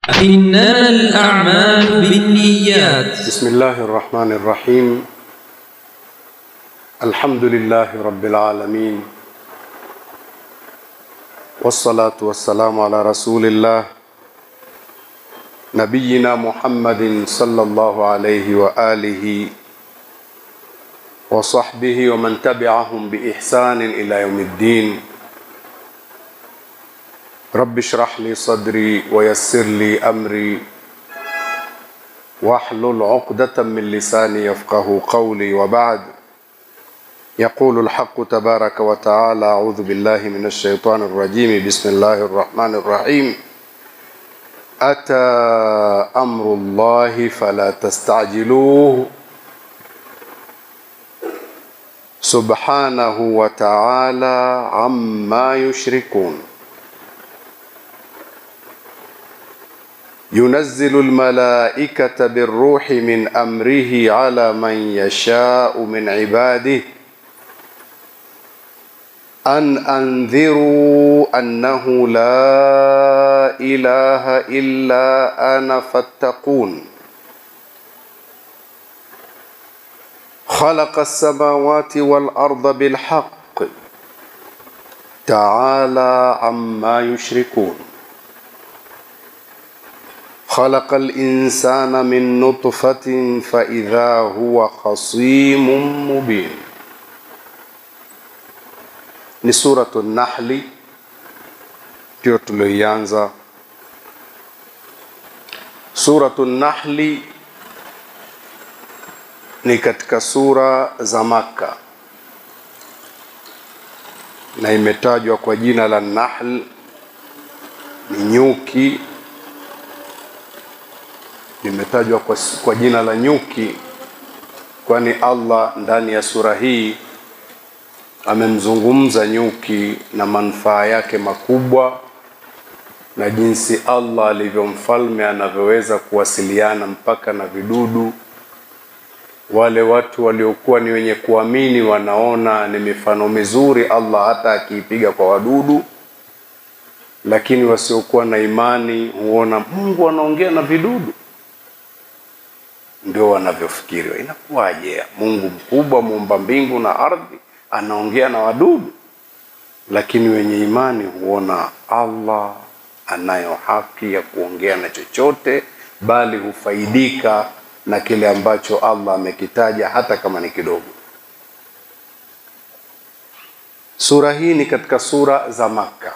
إنما الأعمال بالنيات بسم الله الرحمن الرحيم الحمد لله رب العالمين والصلاة والسلام على رسول الله نبينا محمد صلى الله عليه وآله وصحبه ومن تبعهم بإحسان إلى يوم الدين رب اشرح لي صدري ويسر لي أمري واحلل عقدة من لساني يفقه قولي وبعد يقول الحق تبارك وتعالى أعوذ بالله من الشيطان الرجيم بسم الله الرحمن الرحيم أتى أمر الله فلا تستعجلوه سبحانه وتعالى عما يشركون ينزل الملائكة بالروح من أمره على من يشاء من عباده أن أنذروا أنه لا إله إلا أنا فاتقون خلق السماوات والأرض بالحق تعالى عما يشركون خلق الإنسان من نطفة فإذا هو خصيم مبين ni suratu Nahli ndio tulioianza. Suratu Nahli ni katika sura za Makka na imetajwa kwa jina la Nahl, ni nyuki. Imetajwa kwa, kwa jina la nyuki kwani Allah ndani ya sura hii amemzungumza nyuki na manufaa yake makubwa na jinsi Allah alivyo mfalme anavyoweza kuwasiliana mpaka na vidudu. Wale watu waliokuwa ni wenye kuamini wanaona ni mifano mizuri Allah hata akiipiga kwa wadudu, lakini wasiokuwa na imani huona Mungu anaongea na vidudu. Ndio wanavyofikiri, inakuwaje Mungu mkubwa muumba mbingu na ardhi anaongea na wadudu, lakini wenye imani huona Allah anayo haki ya kuongea na chochote, bali hufaidika na kile ambacho Allah amekitaja hata kama ni kidogo. Sura hii ni katika sura za Makka.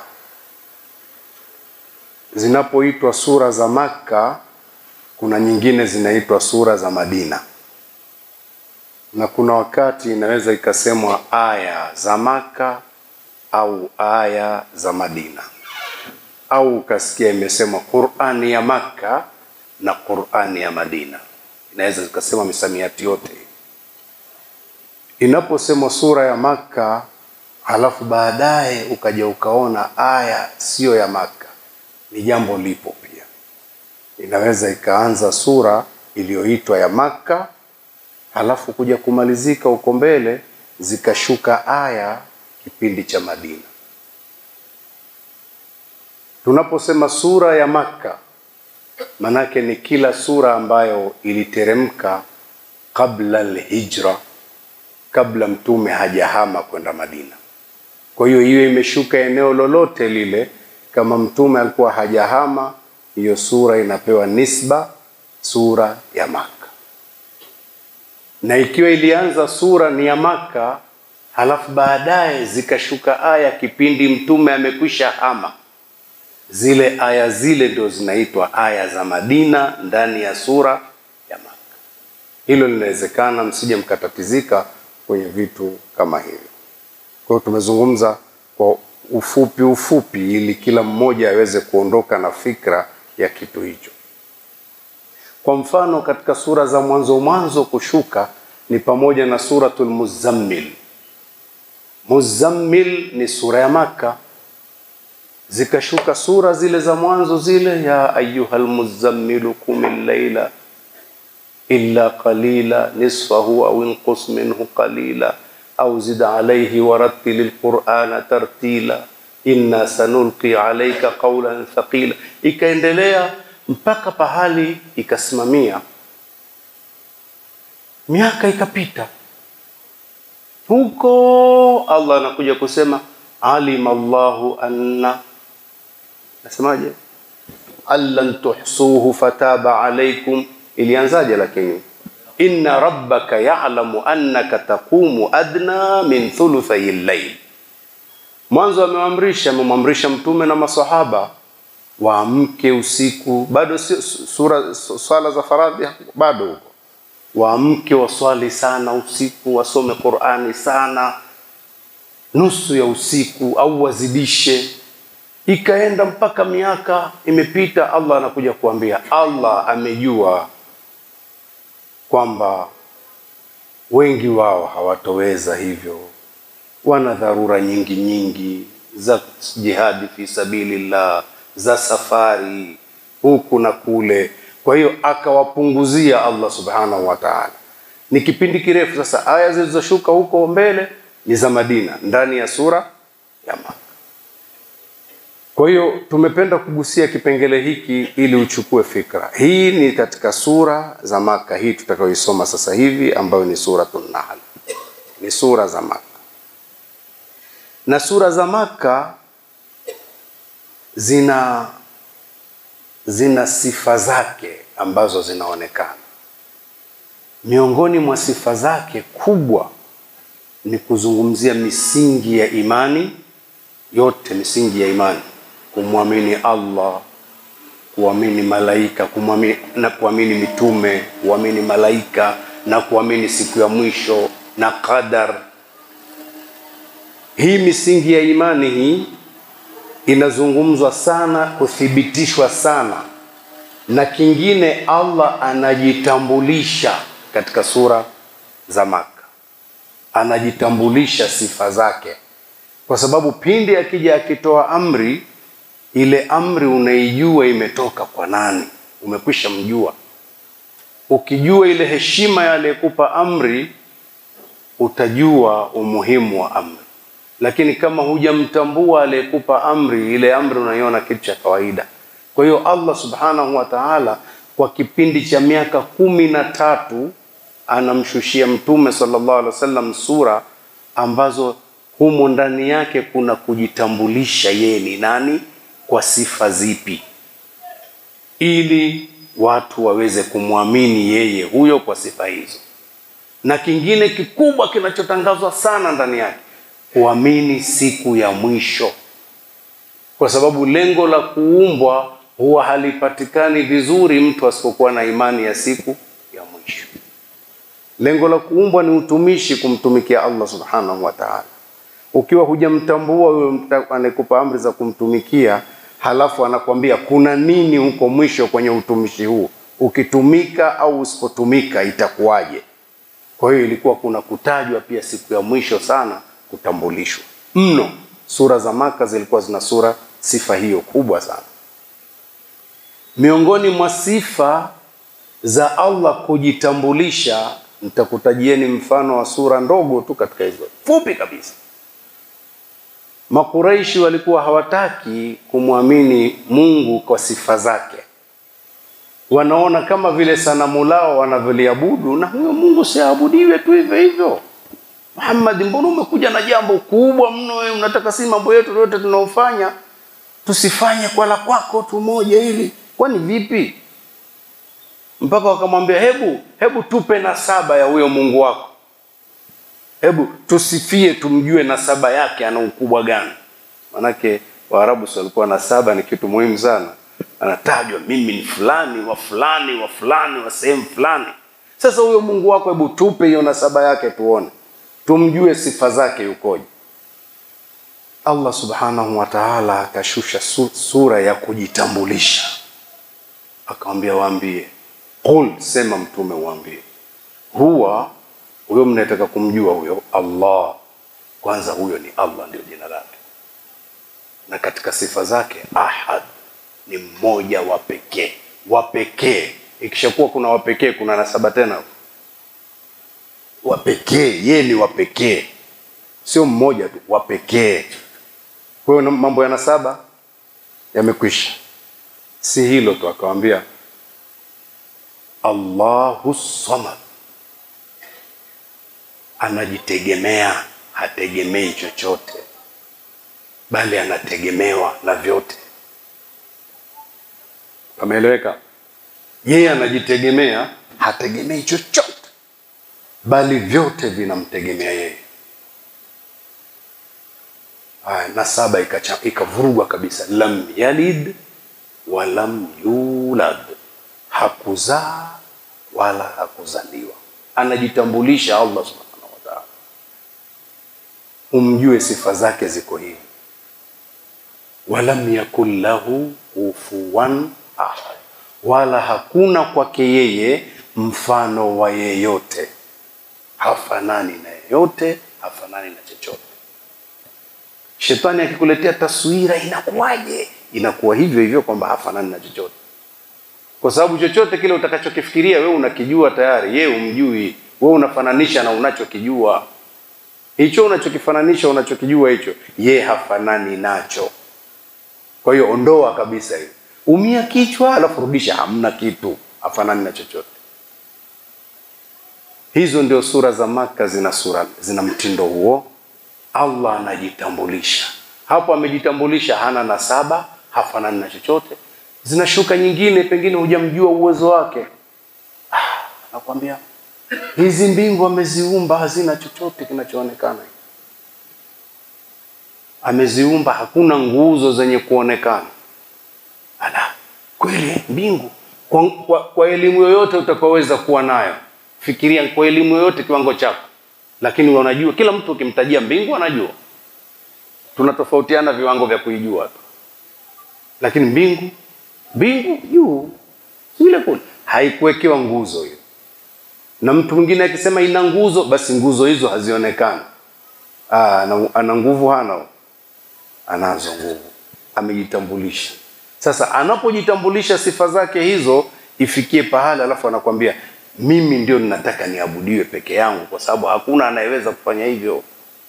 Zinapoitwa sura za Makka, kuna nyingine zinaitwa sura za Madina na kuna wakati inaweza ikasemwa aya za Maka au aya za Madina, au ukasikia imesemwa Qur'ani ya Maka na Qur'ani ya Madina. Inaweza ikasema misamiati yote. Inaposemwa sura ya Maka halafu baadaye ukaja ukaona aya siyo ya Maka, ni jambo lipo pia. Inaweza ikaanza sura iliyoitwa ya Maka halafu kuja kumalizika huko mbele zikashuka aya kipindi cha Madina. Tunaposema sura ya Makka, manake ni kila sura ambayo iliteremka kabla alhijra, kabla mtume hajahama kwenda Madina. Kwa hiyo hiyo imeshuka eneo lolote lile, kama mtume alikuwa hajahama, hiyo sura inapewa nisba sura ya Makka na ikiwa ilianza sura ni ya Maka, halafu baadaye zikashuka aya kipindi mtume amekwisha hama, zile aya zile ndio zinaitwa aya za Madina ndani ya sura ya Maka. Hilo linawezekana, msije mkatatizika kwenye vitu kama hivyo. Kwa hiyo tumezungumza kwa ufupi ufupi, ili kila mmoja aweze kuondoka na fikra ya kitu hicho. Kwa mfano katika sura za mwanzo mwanzo kushuka ni pamoja na suratul Muzammil. Muzammil ni sura ya Maka, zikashuka sura zile za mwanzo zile, ya ayyuhal muzammilu qumil layla illa qalila nisfahu au inqus minhu qalila au zid alayhi warattilil qur'ana tartila inna sanulqi alayka qawlan thaqila. Ikaendelea mpaka pahali ikasimamia, miaka ikapita huko, Allah anakuja kusema alima Allahu anna, nasemaje, allan tuhsuhu fataba alaikum. Ilianzaje? Lakini inna rabbaka ya'lamu annaka taqumu adna min thuluthay al-layl. Mwanzo amewaamrisha, amemwamrisha mtume na masahaba waamke usiku, bado si sura swala za faradhi bado huko, waamke waswali sana usiku, wasome Qur'ani sana nusu ya usiku au wazidishe. Ikaenda mpaka miaka imepita, Allah anakuja kuambia, Allah amejua kwamba wengi wao hawatoweza hivyo, wana dharura nyingi nyingi za jihadi fi sabilillah, za safari huku na kule. Kwa hiyo akawapunguzia Allah subhanahu wa ta'ala. Ni kipindi kirefu sasa. Aya zilizoshuka huko mbele ni za Madina ndani ya sura ya Maka. Kwa hiyo tumependa kugusia kipengele hiki ili uchukue fikra. Hii ni katika sura za Maka, hii tutakayoisoma sasa hivi ambayo ni Suratun Nahl. Ni sura za Maka. Na sura za Maka zina zina sifa zake ambazo zinaonekana. Miongoni mwa sifa zake kubwa ni kuzungumzia misingi ya imani yote, misingi ya imani, kumwamini Allah, kuamini malaika, kumwamini na kuamini mitume, kuamini malaika na kuamini siku ya mwisho na qadar. Hii misingi ya imani hii inazungumzwa sana, kuthibitishwa sana, na kingine Allah anajitambulisha katika sura za Maka anajitambulisha sifa zake, kwa sababu pindi akija akitoa amri, ile amri unaijua imetoka kwa nani, umekwisha mjua. Ukijua ile heshima ya aliyekupa amri, utajua umuhimu wa amri. Lakini kama hujamtambua aliyekupa amri, ile amri unaiona kitu cha kawaida. Kwa hiyo Allah subhanahu wa ta'ala kwa kipindi cha miaka kumi na tatu anamshushia mtume sallallahu alaihi wasallam sura ambazo humo ndani yake kuna kujitambulisha yeye ni nani kwa sifa zipi, ili watu waweze kumwamini yeye huyo kwa sifa hizo. Na kingine kikubwa kinachotangazwa sana ndani yake, kuamini siku ya mwisho, kwa sababu lengo la kuumbwa huwa halipatikani vizuri mtu asipokuwa na imani ya siku ya mwisho. Lengo la kuumbwa ni utumishi, kumtumikia Allah subhanahu wa ta'ala. Ukiwa hujamtambua huyo anayekupa amri za kumtumikia, halafu anakwambia kuna nini huko mwisho kwenye utumishi huu, ukitumika au usipotumika itakuwaje? Kwa hiyo ilikuwa kuna kutajwa pia siku ya mwisho sana, kutambulishwa mno. Sura za Maka zilikuwa zina sura sifa hiyo kubwa sana. Miongoni mwa sifa za Allah kujitambulisha nitakutajieni mfano wa sura ndogo tu katika hizo fupi kabisa. Makuraishi walikuwa hawataki kumwamini Mungu kwa sifa zake, wanaona kama vile sanamu lao wanavyoliabudu, na huyo Mungu siabudiwe tu hivyo hivyo. Muhammad, mbona umekuja na jambo kubwa mno? Wewe unataka si mambo yetu yote tunaofanya tusifanye kwa la kwako tu moja hili? Kwani vipi? mpaka wakamwambia hebu hebu tupe nasaba ya huyo Mungu wako, hebu tusifie, tumjue nasaba yake, ana ukubwa gani? Manake Waarabu si walikuwa nasaba ni kitu muhimu sana, anatajwa mimi ni fulani wa fulani wa fulani wa sehemu fulani. Sasa huyo Mungu wako, hebu tupe hiyo nasaba yake, tuone, tumjue sifa zake yukoje. Allah subhanahu wa ta'ala akashusha sura ya kujitambulisha, akamwambia waambie Qul, sema mtume uambie, huwa huyo mnataka kumjua huyo Allah, kwanza huyo ni Allah, ndio jina lake, na katika sifa zake ahad, ni mmoja wa pekee, wa pekee. Ikishakuwa kuna wa pekee, kuna nasaba tena, wa pekee, yeye ni wa pekee, sio mmoja tu, wa pekee. Kwa hiyo mambo ya nasaba yamekwisha. Si hilo tu, akawambia Allahu samad, anajitegemea, hategemei chochote, bali anategemewa na vyote. Pameeleweka? Yeye anajitegemea, hategemei chochote, bali vyote vinamtegemea yeye. Haya, na saba ikacha- ikavurugwa kabisa, lam yalid wa lam yulad, hakuzaa wala hakuzaliwa. Anajitambulisha Allah subhanahu wa ta'ala, umjue sifa zake ziko hivi, walam yakun lahu kufuwan ahad, wala hakuna kwake yeye mfano wa yeyote, hafanani na yeyote, hafanani na chochote. Shetani akikuletea taswira inakuwaje? Inakuwa hivyo hivyo kwamba hafanani na chochote, kwa sababu chochote kile utakachokifikiria wewe unakijua tayari, yeye umjui. Wewe unafananisha na unachokijua. Hicho unachokifananisha unachokijua hicho, yeye hafanani nacho. Kwa hiyo ondoa kabisa hiyo, umia kichwa, alafu rudisha, hamna kitu, hafanani na chochote. Hizo ndio sura za Maka, zina sura zina mtindo huo. Allah anajitambulisha hapo, amejitambulisha, hana nasaba, hafanani na chochote. Zinashuka nyingine, pengine hujamjua uwezo wake, ah, nakwambia hizi mbingu ameziumba, hazina chochote kinachoonekana. Ameziumba, hakuna nguzo zenye kuonekana. Ala, kweli mbingu kwa, kwa, kwa elimu yoyote utakaweza kuwa nayo, fikiria kwa elimu yoyote kiwango chako lakini wanajua kila mtu ukimtajia mbingu anajua. Tunatofautiana viwango vya kuijua tu, lakini mbingu mbingu juu ile kule haikuwekewa nguzo hiyo, na mtu mwingine akisema ina nguzo, basi nguzo hizo hazionekani. Ah, ana, ana nguvu hana? Anazo nguvu, amejitambulisha. Sasa anapojitambulisha sifa zake hizo, ifikie pahala, alafu anakwambia mimi ndio ninataka niabudiwe peke yangu, kwa sababu hakuna anayeweza kufanya hivyo.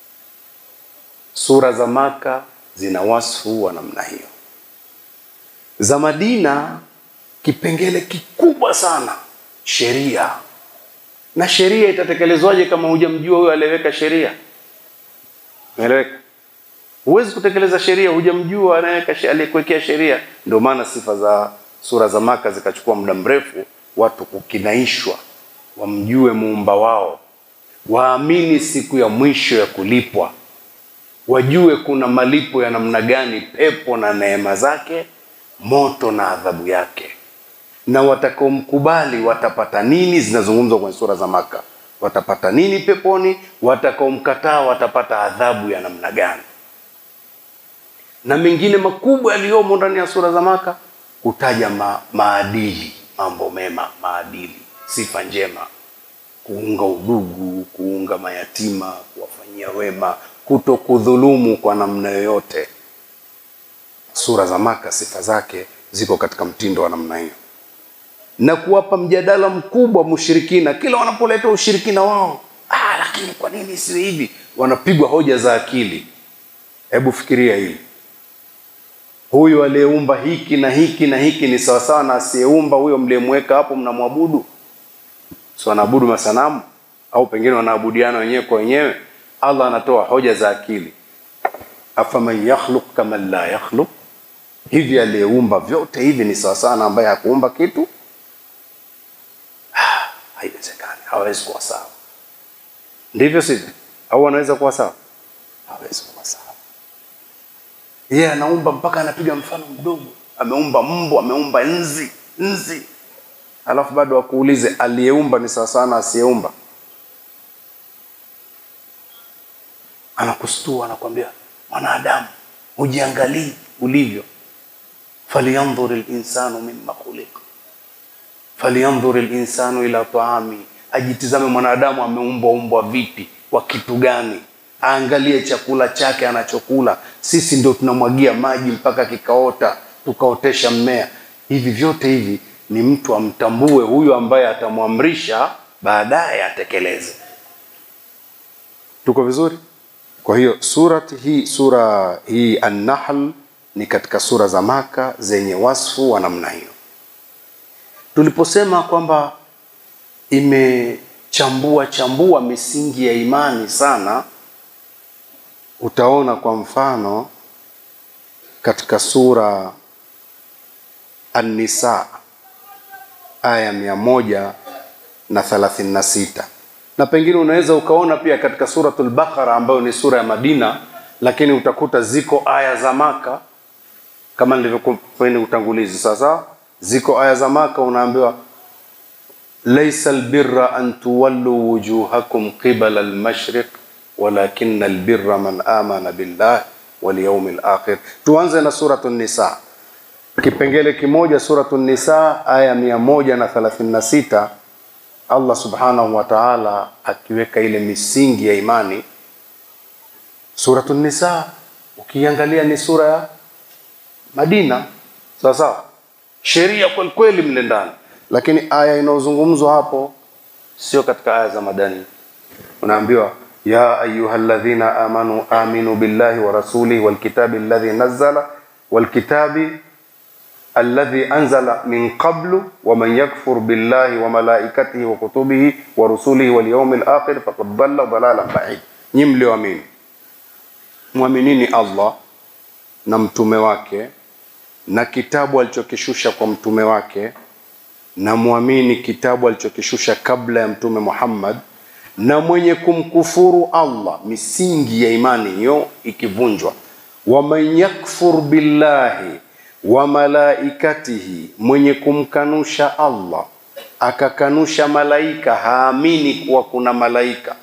Sura za Maka zina wasfu wa namna hiyo. Za Madina kipengele kikubwa sana sheria, na sheria itatekelezwaje kama hujamjua huyo aliyeweka sheria? Umeeleweka? Huwezi kutekeleza sheria hujamjua anayeweka aliyekuwekea sheria. Ndio maana sifa za sura za Maka zikachukua muda mrefu watu kukinaishwa, wamjue muumba wao, waamini siku ya mwisho ya kulipwa, wajue kuna malipo ya namna gani, pepo na neema zake, moto na adhabu yake, na watakaomkubali watapata nini. Zinazungumzwa kwenye sura za Maka, watapata nini peponi, watakaomkataa watapata adhabu ya namna gani, na mengine makubwa yaliyomo ndani ya sura za Maka kutaja ma, maadili mambo mema, maadili, sifa njema, kuunga udugu, kuunga mayatima, kuwafanyia wema, kuto kudhulumu kwa namna yoyote. Sura za Maka sifa zake ziko katika mtindo wa namna hiyo, na kuwapa mjadala mkubwa mushirikina kila wanapoleta ushirikina wao. Ah, lakini kwa nini isiwe hivi? Wanapigwa hoja za akili. Hebu fikiria hili huyu aliyeumba hiki na hiki na hiki ni sawasawa na asiyeumba huyo mliyemweka hapo mnamwabudu? Si wanaabudu masanamu au pengine wanaabudiana wenyewe kwa wenyewe? Allah anatoa hoja za akili, afaman yakhluq kama la yakhluq, hivi aliyeumba vyote hivi ni sawasawa na ambaye hakuumba kitu? Ah, haiwezekani, hawezi kuwa sawa. Ndivyo sivyo? Au wanaweza kuwa sawa? Hawezi kuwa sawa yeye yeah, anaumba mpaka anapiga mfano mdogo, ameumba mbu, ameumba nzi nzi, alafu bado wakuulize aliyeumba ni sawa sana asiyeumba? Anakustua, anakwambia mwanadamu, hujiangalii ulivyo. falyanzur linsanu mimma khuliqa, falyanzur linsanu ila taami, ajitizame mwanadamu ameumbwa umbwa vipi, kwa kitu gani aangalie chakula chake anachokula. Sisi ndio tunamwagia maji mpaka kikaota, tukaotesha mmea. Hivi vyote hivi ni mtu amtambue huyu ambaye atamwamrisha baadaye atekeleze. Tuko vizuri? Kwa hiyo surati hii, sura hii An-Nahl ni katika sura za Maka zenye wasfu wa namna hiyo. Tuliposema kwamba imechambua chambua misingi ya imani sana, utaona kwa mfano katika sura An-Nisa aya mia moja na thelathini na sita na pengine unaweza ukaona pia katika suratul Baqara ambayo ni sura ya Madina, lakini utakuta ziko aya za Maka kama nilivyokupa utangulizi. Sasa ziko aya za Maka, unaambiwa laisa albirra an tuwallu wujuhakum qibala almashriq walakinna albirra man amana billah wal yawmil akhir. Tuanze na suratu Nisa, kipengele kimoja, suratu Nisa aya mia moja na thelathini na sita Allah subhanahu wa ta'ala akiweka ile misingi ya imani. Suratu Nisa ukiangalia ni sura ya Madina, sawa sawa, sheria kweli kweli mle ndani, lakini aya inayozungumzwa hapo sio katika aya za madani. Unaambiwa ya ayuha alladhina amanu aminu billahi wa rasulihi walkitabi alladhi nazzala walkitabi alladhi anzala min qablu wa man yakfur billahi wa malaikatihi wa kutubihi wa rusulihi wal yawmil akhir faqad dhalla dhalalan ba'id. Nyi mlioamini, mwaminini Allah na mtume wake na kitabu alichokishusha kwa mtume wake, na mwamini kitabu alichokishusha kabla ya mtume Muhammad, na mwenye kumkufuru Allah, misingi ya imani hiyo ikivunjwa, waman yakfur billahi wa malaikatihi, mwenye kumkanusha Allah akakanusha malaika, haamini kuwa kuna malaika.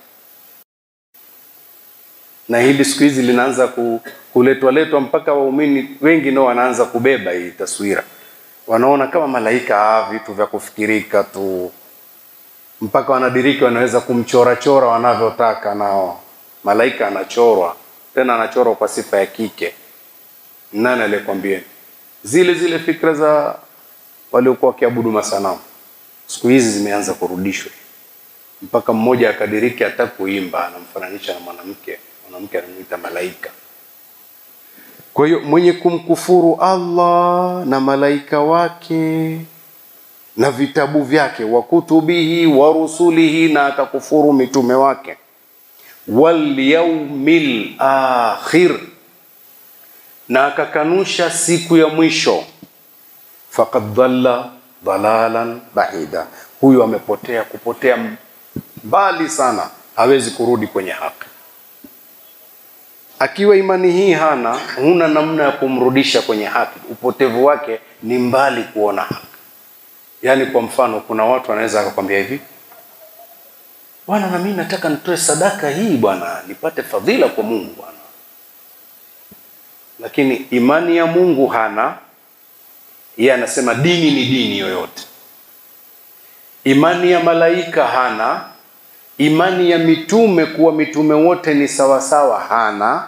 Na hili siku hizi linaanza ku, kuletwa letwa mpaka waumini wengi nao wanaanza kubeba hii taswira, wanaona kama malaika ah, vitu vya kufikirika tu, mpaka wanadiriki wanaweza kumchorachora wanavyotaka. Nao malaika anachorwa, tena anachorwa kwa sifa ya kike. Nani aliyekwambia? Zile zile fikra za waliokuwa wakiabudu masanamu siku hizi zimeanza kurudishwa, mpaka mmoja akadiriki hata kuimba anamfananisha na mwanamke, mwanamke anamuita malaika. Kwa hiyo mwenye kumkufuru Allah na malaika wake na vitabu vyake, wa kutubihi wa rusulihi, na akakufuru mitume wake, wal yaumil akhir, na akakanusha siku ya mwisho, faqad dhalla dhalalan baida, huyu amepotea kupotea mbali sana, hawezi kurudi kwenye haki. Akiwa imani hii hana, huna namna ya kumrudisha kwenye haki. Upotevu wake ni mbali kuona haki. Yaani, kwa mfano, kuna watu wanaweza akakwambia hivi, bwana, na mimi nataka nitoe sadaka hii bwana, nipate fadhila kwa Mungu bwana, lakini imani ya Mungu hana. Yeye anasema dini ni dini yoyote. Imani ya malaika hana imani ya mitume kuwa mitume wote ni sawasawa hana.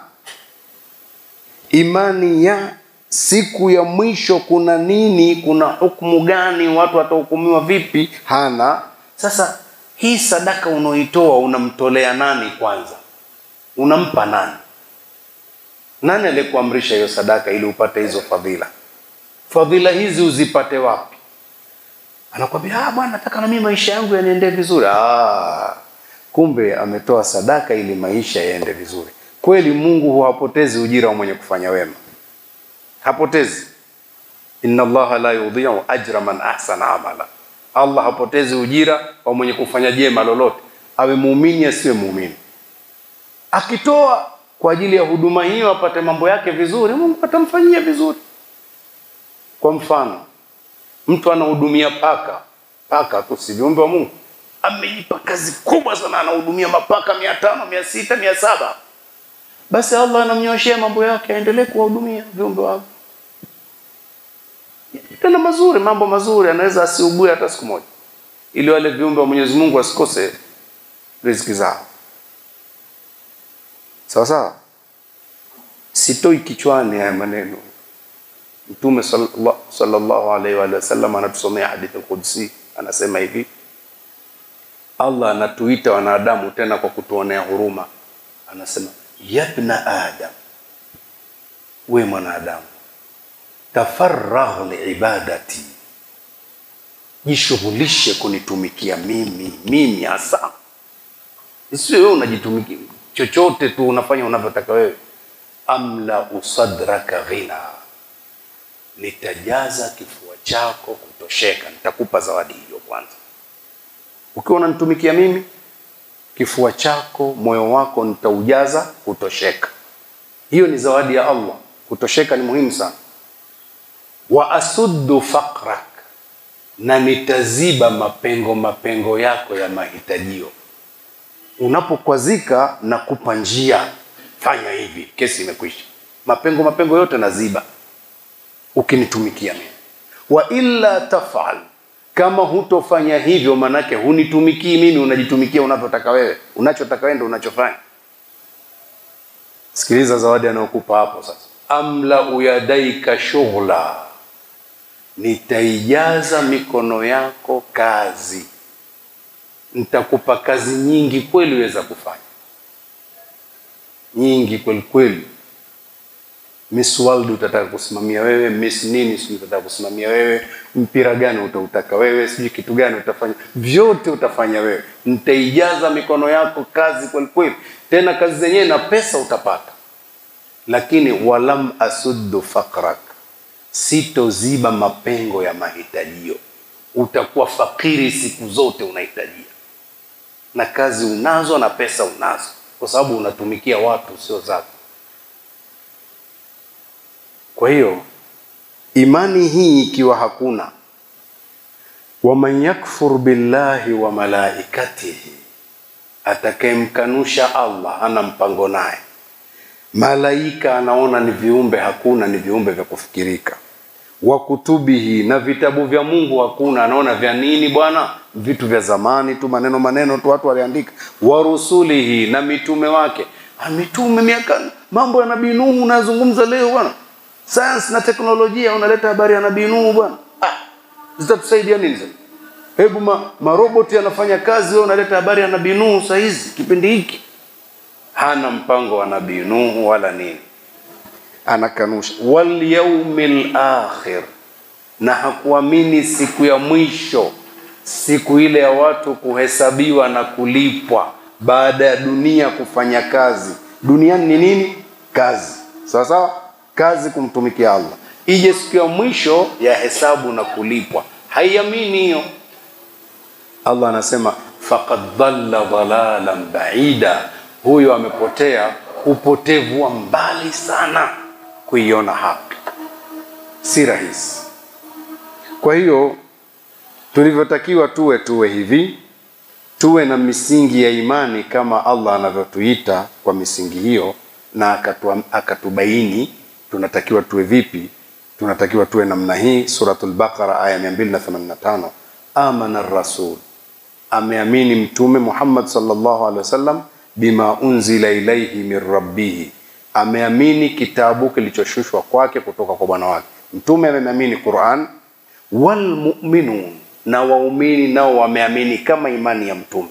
Imani ya siku ya mwisho kuna nini, kuna hukumu gani, watu watahukumiwa vipi hana. Sasa hii sadaka unaoitoa unamtolea nani? Kwanza unampa nani? Nani aliyekuamrisha hiyo sadaka ili upate hizo fadhila? Fadhila hizi uzipate wapi? Anakwambia ah, bwana, nataka na mimi maisha yangu yaniendee vizuri. Ah, kumbe ametoa sadaka ili maisha yaende vizuri. Kweli Mungu huwapotezi ujira wa mwenye kufanya wema, hapotezi. inna Allaha la yudhi'u ajra man ahsana amala, Allah hapotezi ujira wa mwenye kufanya jema lolote, awe muumini asiwe muumini. Akitoa kwa ajili ya huduma hiyo apate mambo yake vizuri, Mungu atamfanyia vizuri. Kwa mfano, mtu anahudumia paka, paka tu, si viumbe wa Mungu amejipa kazi kubwa sana, anahudumia mapaka mia tano mia sita mia saba basi Allah anamnyoshea mambo yake, aendelee kuwahudumia viumbe wake tena mazuri, mambo mazuri, anaweza asiugue hata siku moja, ili wale viumbe wa Mwenyezi Mungu wasikose riziki zao. Sawa sawa, sitoi kichwani haya maneno. Mtume sallallahu alaihi wa sallam anatusomea hadithi al-Qudsi, anasema hivi Allah anatuita wanadamu tena kwa kutuonea huruma, anasema yabna Adam, we mwanadamu, tafarragh liibadati, jishughulishe kunitumikia mimi, mimi hasa, isiwe wewe unajitumikia chochote tu unafanya unavyotaka wewe. Amla usadraka ghina, nitajaza kifua chako kutosheka. Nitakupa zawadi hiyo kwanza. Ukiwa unanitumikia mimi, kifua chako, moyo wako nitaujaza kutosheka. Hiyo ni zawadi ya Allah. Kutosheka ni muhimu sana. Wa asuddu faqrak, na nitaziba mapengo mapengo yako ya mahitajio. Unapokwazika na kupa njia, fanya hivi, kesi imekwisha. Mapengo mapengo yote naziba ukinitumikia mimi. Wa illa tafal, kama hutofanya hivyo, manake hunitumikii mimi, unajitumikia unavyotaka wewe. Unachotaka wewe ndio unachofanya. Sikiliza zawadi anayokupa hapo sasa. Amla uyadaika shughla, nitaijaza mikono yako kazi. Nitakupa kazi nyingi kweli uweza kufanya, nyingi kweli kweli. Miss World utataka kusimamia wewe, Miss nini sijui utataka kusimamia wewe, mpira gani utautaka wewe, sijui kitu gani utafanya, vyote utafanya wewe. Nitaijaza mikono yako kazi kweli kweli, tena kazi zenyewe na pesa utapata. Lakini walam asuddu faqrak, sitoziba mapengo ya mahitajio. Utakuwa fakiri siku zote, unahitajia na kazi unazo na pesa unazo, kwa sababu unatumikia watu sio zako. Kwa hiyo imani hii ikiwa hakuna, waman yakfur billahi wa malaikatihi, atakayemkanusha Allah hana mpango naye, malaika anaona ni viumbe, hakuna, ni viumbe vya kufikirika, wa kutubihi, na vitabu vya Mungu hakuna, anaona vya nini bwana, vitu vya zamani tu, maneno maneno tu watu waliandika, wa rusulihi, na mitume wake. Ha, mitume miaka, mambo ya Nabii Nuhu unazungumza leo bwana sayansi na teknolojia unaleta habari ya nabii Nuhu bwana, ah, zitatusaidia nini sasa? Hebu ma, maroboti yanafanya kazi, wewe unaleta habari ya nabii Nuhu saa hizi kipindi hiki. Hana mpango wa nabii Nuhu wala nini, anakanusha. Wal yaumil akhir, na hakuamini siku ya mwisho, siku ile ya watu kuhesabiwa na kulipwa baada ya dunia kufanya kazi. Duniani ni nini? Kazi, sawa sawa kazi kumtumikia Allah, ije siku ya mwisho ya hesabu na kulipwa. Haiamini hiyo. Allah anasema faqad dhalla dhalalan baida, huyo amepotea upotevu wa mbali sana kuiona haki, si rahisi. Kwa hiyo tulivyotakiwa tuwe tuwe hivi, tuwe na misingi ya imani kama Allah anavyotuita kwa misingi hiyo, na akatu, akatubaini tunatakiwa tuwe vipi? Tunatakiwa tuwe namna hii. Suratul Baqara aya 285, amana rasul, ameamini Mtume Muhammad sallallahu alaihi wasallam, bima unzila ilaihi min rabbihi, ameamini kitabu kilichoshushwa kwake kutoka kwa bwana wake. Mtume ameamini Quran. Wal mu'minun, na waumini nao wameamini kama imani ya Mtume.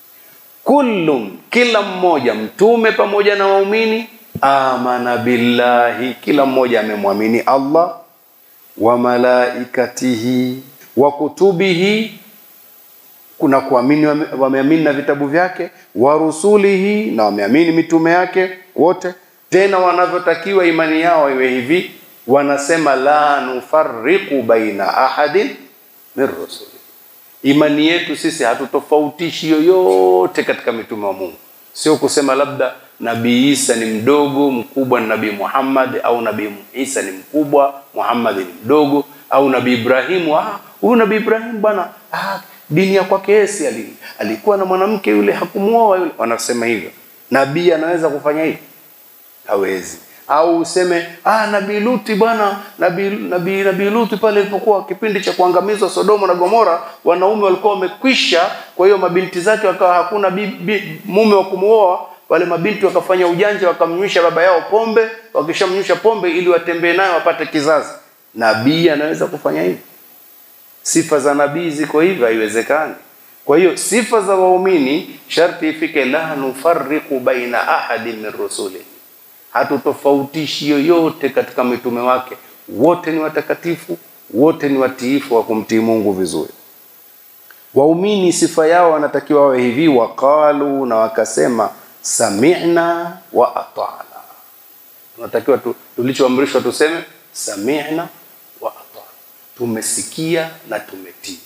Kullun, kila mmoja, Mtume pamoja na waumini amana billahi, kila mmoja amemwamini Allah, wa malaikatihi wa kutubihi, kuna kuamini wameamini na vitabu vyake, wa rusulihi, na wameamini mitume yake wote. Tena wanavyotakiwa imani yao iwe hivi, wanasema la nufarriqu baina ahadin min rusuli, imani yetu sisi hatutofautishi yoyote katika mitume wa Mungu, sio kusema labda Nabii Isa ni mdogo, mkubwa ni Nabii Muhammad, au Nabii Isa ni mkubwa, Muhammad ni mdogo, au Nabii Ibrahimu, ah, huyu Nabii Ibrahimu bwana, ah, dini ya kwake Yesu ali, alikuwa na mwanamke yule hakumuoa yule. Wanasema hivyo. Nabii anaweza kufanya hivyo? Hawezi. Au useme ah, Nabii Luti bwana, Nabii Nabii Nabii Luti pale ilipokuwa kipindi cha kuangamizwa Sodoma na Gomora, wanaume walikuwa wamekwisha, kwa hiyo mabinti zake wakawa hakuna bi, bi, mume wa kumuoa wale mabinti wakafanya ujanja, wakamnywisha baba yao pombe. Wakishamnywisha pombe ili watembee nayo wapate kizazi. Nabii anaweza kufanya hivi? Sifa za nabii ziko hivyo? Haiwezekani. Kwa hiyo sifa za waumini sharti ifike, la nufarriqu baina ahadin min rusuli, hatutofautishi yoyote katika mitume wake. wote ni watakatifu, wote ni watiifu wa kumtii Mungu vizuri. Waumini sifa yao wanatakiwa wawe hivi, waqalu, na wakasema sami'na wa ata'na. Tunatakiwa tu, tulichoamrishwa tuseme sami'na wa ata'na, tumesikia na tumetii.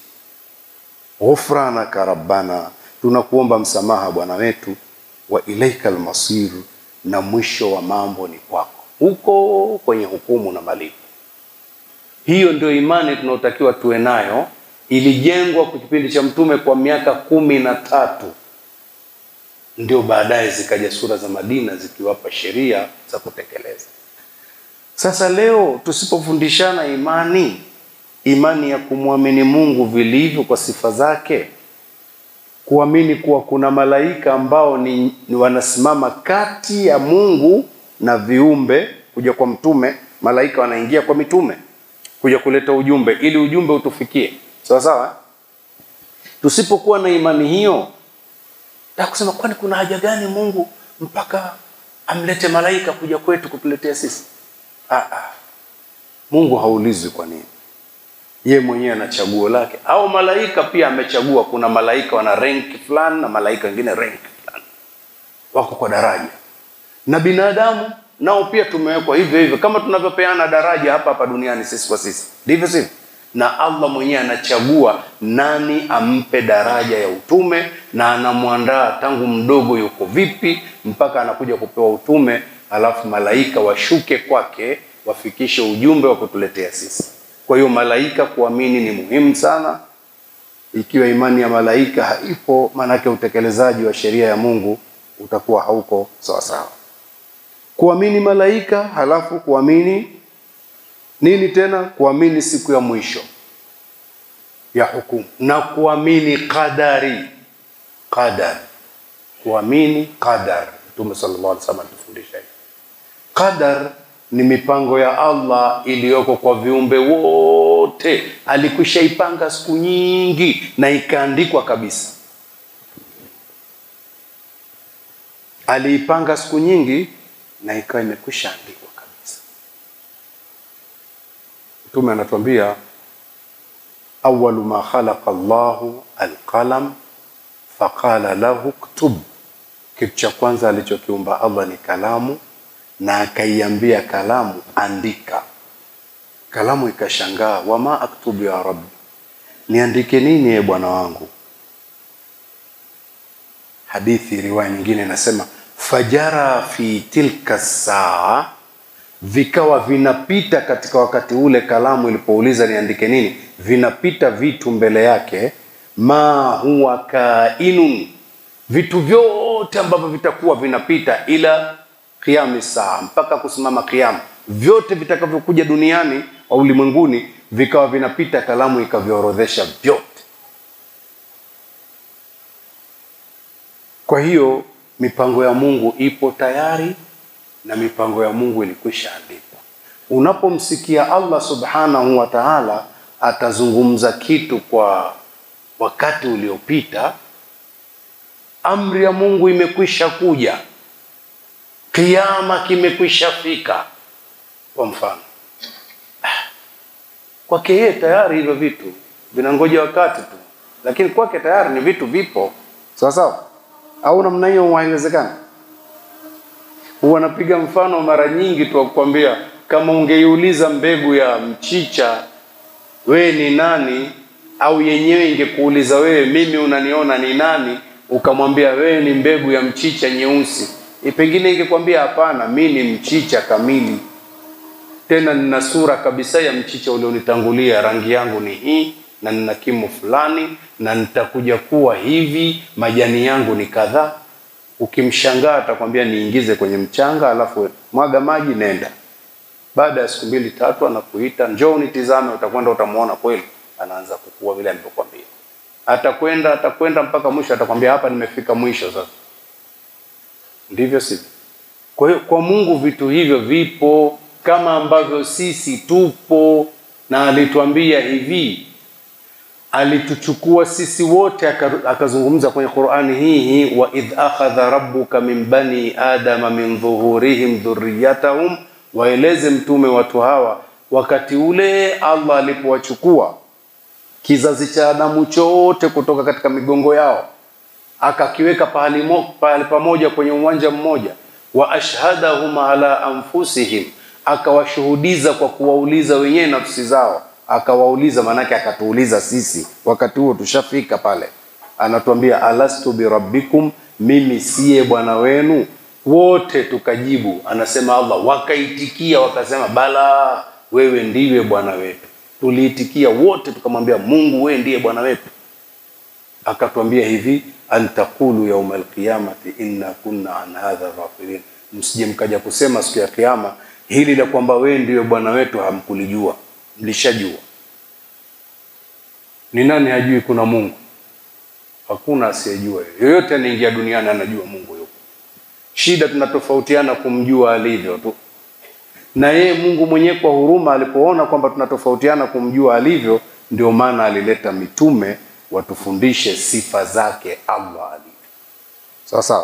Ghufranaka rabbana, tunakuomba msamaha Bwana wetu, wa ilaika almasir, na mwisho wa mambo ni kwako, huko kwenye hukumu na malipo. Hiyo ndio imani tunaotakiwa tuwe nayo. Ilijengwa kwa kipindi cha Mtume kwa miaka kumi na tatu, ndio baadaye zikaja sura za Madina zikiwapa sheria za kutekeleza. Sasa leo tusipofundishana imani, imani ya kumwamini Mungu vilivyo kwa sifa zake, kuamini kuwa kuna malaika ambao ni, ni wanasimama kati ya Mungu na viumbe, kuja kwa mtume, malaika wanaingia kwa mitume kuja kuleta ujumbe ili ujumbe utufikie sawa sawa. Tusipokuwa na imani hiyo, ta kusema kwani kuna haja gani Mungu mpaka amlete malaika kuja kwetu kutuletea sisi? Ah, ah. Mungu haulizwi kwa nini, ye mwenyewe ana chaguo lake, au malaika pia amechagua. Kuna malaika wana rank fulani na malaika wengine rank fulani, wako kwa daraja, na binadamu nao pia tumewekwa hivyo hivyo, kama tunavyopeana daraja hapa hapa duniani sisi kwa sisi, ndivyo sivyo? Na Allah mwenyewe anachagua nani ampe daraja ya utume, na anamwandaa tangu mdogo yuko vipi mpaka anakuja kupewa utume, alafu malaika washuke kwake wafikishe ujumbe wa kutuletea sisi. Kwa hiyo malaika kuamini ni muhimu sana. Ikiwa imani ya malaika haipo, maanake utekelezaji wa sheria ya Mungu utakuwa hauko sawa sawa kuamini malaika halafu kuamini nini tena? Kuamini siku ya mwisho ya hukumu na kuamini qadari. Qadar, kuamini qadar. Mtume sallallahu alaihi wasallam atufundisha hivi. Qadar ni mipango ya Allah iliyoko kwa viumbe wote, alikwisha ipanga siku nyingi na ikaandikwa kabisa. Aliipanga siku nyingi na ikawa imekwisha andikwa kabisa. Mtume anatuambia awalu ma khalaqa Allahu alqalam faqala lahu ktub, kitu cha kwanza alichokiumba Allah ni kalamu, na akaiambia kalamu andika. Kalamu ikashangaa, wama aktubu ya rabbi, niandike nini ye bwana wangu? Hadithi riwaya nyingine inasema fajara fi tilka saa, vikawa vinapita katika wakati ule, kalamu ilipouliza niandike nini, vinapita vitu mbele yake, ma huwa kainun, vitu vyote ambavyo vitakuwa vinapita ila qiyami saa, mpaka kusimama qiyama, vyote vitakavyokuja duniani au ulimwenguni vikawa vinapita, kalamu ikaviorodhesha vyote. Kwa hiyo mipango ya Mungu ipo tayari na mipango ya Mungu ilikwisha andikwa. Unapomsikia Allah subhanahu wa ta'ala atazungumza kitu kwa wakati uliopita, amri ya Mungu imekwisha kuja, kiama kimekwisha fika. Kwa mfano, kwake yeye tayari hivyo vitu vinangoja wakati tu, lakini kwake tayari ni vitu vipo, sawa sawa au namna hiyo haiwezekani. Huwa napiga mfano mara nyingi tu kukwambia, kama ungeiuliza mbegu ya mchicha wewe ni nani, au yenyewe ingekuuliza wewe, mimi unaniona ni nani, ukamwambia wewe ni mbegu ya mchicha nyeusi, e, pengine ingekwambia hapana, mi ni mchicha kamili, tena nina sura kabisa ya mchicha ulionitangulia, rangi yangu ni hii na nina kimo fulani na nitakuja kuwa hivi, majani yangu ni kadhaa. Ukimshangaa atakwambia niingize kwenye mchanga, alafu mwaga maji, nenda. Baada ya siku mbili tatu, anakuita njoo nitizame, utakwenda utamwona kweli anaanza kukua vile alivyokwambia. Atakwenda atakwenda mpaka mwisho, atakwambia hapa nimefika mwisho sasa. Ndivyo sivyo? Kwa hiyo kwa Mungu vitu hivyo vipo kama ambavyo sisi tupo, na alituambia hivi alituchukua sisi wote akazungumza kwenye Qur'ani hii hii, wa idh akhadha rabbuka min bani adama min dhuhurihim dhurriyatahum, waeleze mtume watu hawa wakati ule Allah alipowachukua kizazi cha Adamu chote kutoka katika migongo yao akakiweka pahali, mo, pahali pamoja kwenye uwanja mmoja, wa ashhadahum ala anfusihim, akawashuhudiza kwa kuwauliza wenyewe nafsi zao, akawauliza maanake akatuuliza sisi, wakati huo tushafika pale, anatuambia alastu birabbikum, mimi siye bwana wenu? Wote tukajibu, anasema Allah, wakaitikia wakasema, bala, wewe ndiwe bwana wetu. Tuliitikia wote tukamwambia, Mungu wewe ndiye bwana wetu. Akatuambia hivi, an taqulu yauma alqiyamati inna kunna an hadha ghafilin, msije mkaja kusema siku ya Kiyama hili la kwamba wewe ndiwe bwana wetu hamkulijua, mlishajua. Ni nani hajui kuna Mungu? Hakuna asiyejua. Yoyote anaingia duniani anajua Mungu yupo. Shida tunatofautiana kumjua alivyo tu, na yeye Mungu mwenyewe kwa huruma alipoona kwamba tunatofautiana kumjua alivyo, ndio maana alileta mitume watufundishe sifa zake Allah alivyo. Sawa sawa.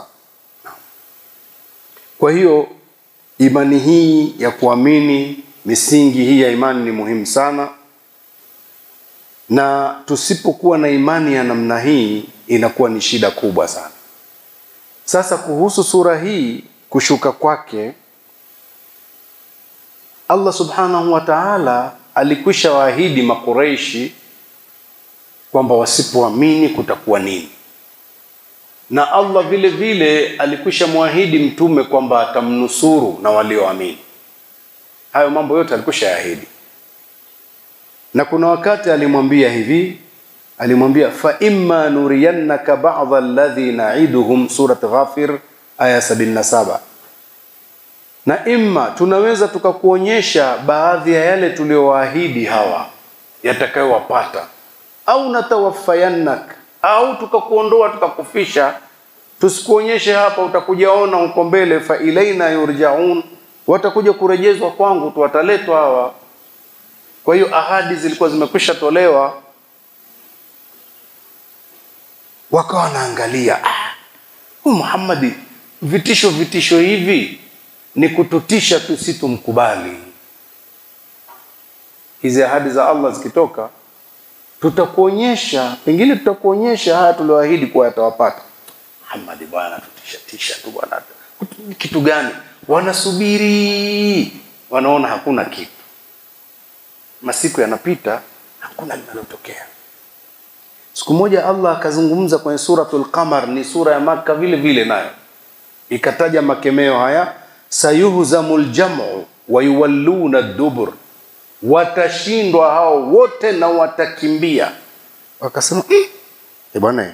Kwa hiyo imani hii ya kuamini, misingi hii ya imani ni muhimu sana, na tusipokuwa na imani ya namna hii inakuwa ni shida kubwa sana. Sasa kuhusu sura hii kushuka kwake, Allah subhanahu wa ta'ala alikwisha waahidi Makureishi kwamba wasipoamini kutakuwa nini, na Allah vile vile alikwisha mwahidi mtume kwamba atamnusuru na walioamini. Hayo mambo yote alikwisha yaahidi, na kuna wakati alimwambia hivi, alimwambia fa imma nuriyannaka ba'dha alladhi na'iduhum, surat Ghafir aya 77 na imma tunaweza tukakuonyesha baadhi ya yale tuliyowaahidi hawa yatakayowapata, au natawaffayannak, au tukakuondoa tukakufisha, tusikuonyeshe hapa, utakujaona huko mbele. Fa ilaina yurjaun, watakuja kurejezwa kwangu tu, wataletwa hawa. Kwa hiyo ahadi zilikuwa zimekwisha tolewa, wakawa wanaangalia ah, huyu Muhammadi, vitisho vitisho hivi ni kututisha tu, si tumkubali. Hizi ahadi za Allah zikitoka, tutakuonyesha, pengine tutakuonyesha haya tulioahidi kuwa yatawapata. Muhammad bwana, tutisha tisha tu bwana, kitu gani? Wanasubiri, wanaona hakuna kitu. Masiku yanapita, hakuna linalotokea. Siku moja Allah akazungumza kwenye suratul Qamar, ni sura ya Maka vile vile, nayo ikataja makemeo haya sayuhzamu ljamu wa yuwalluna dubur, watashindwa hao wote na watakimbia. Wakasema mm, e bwana,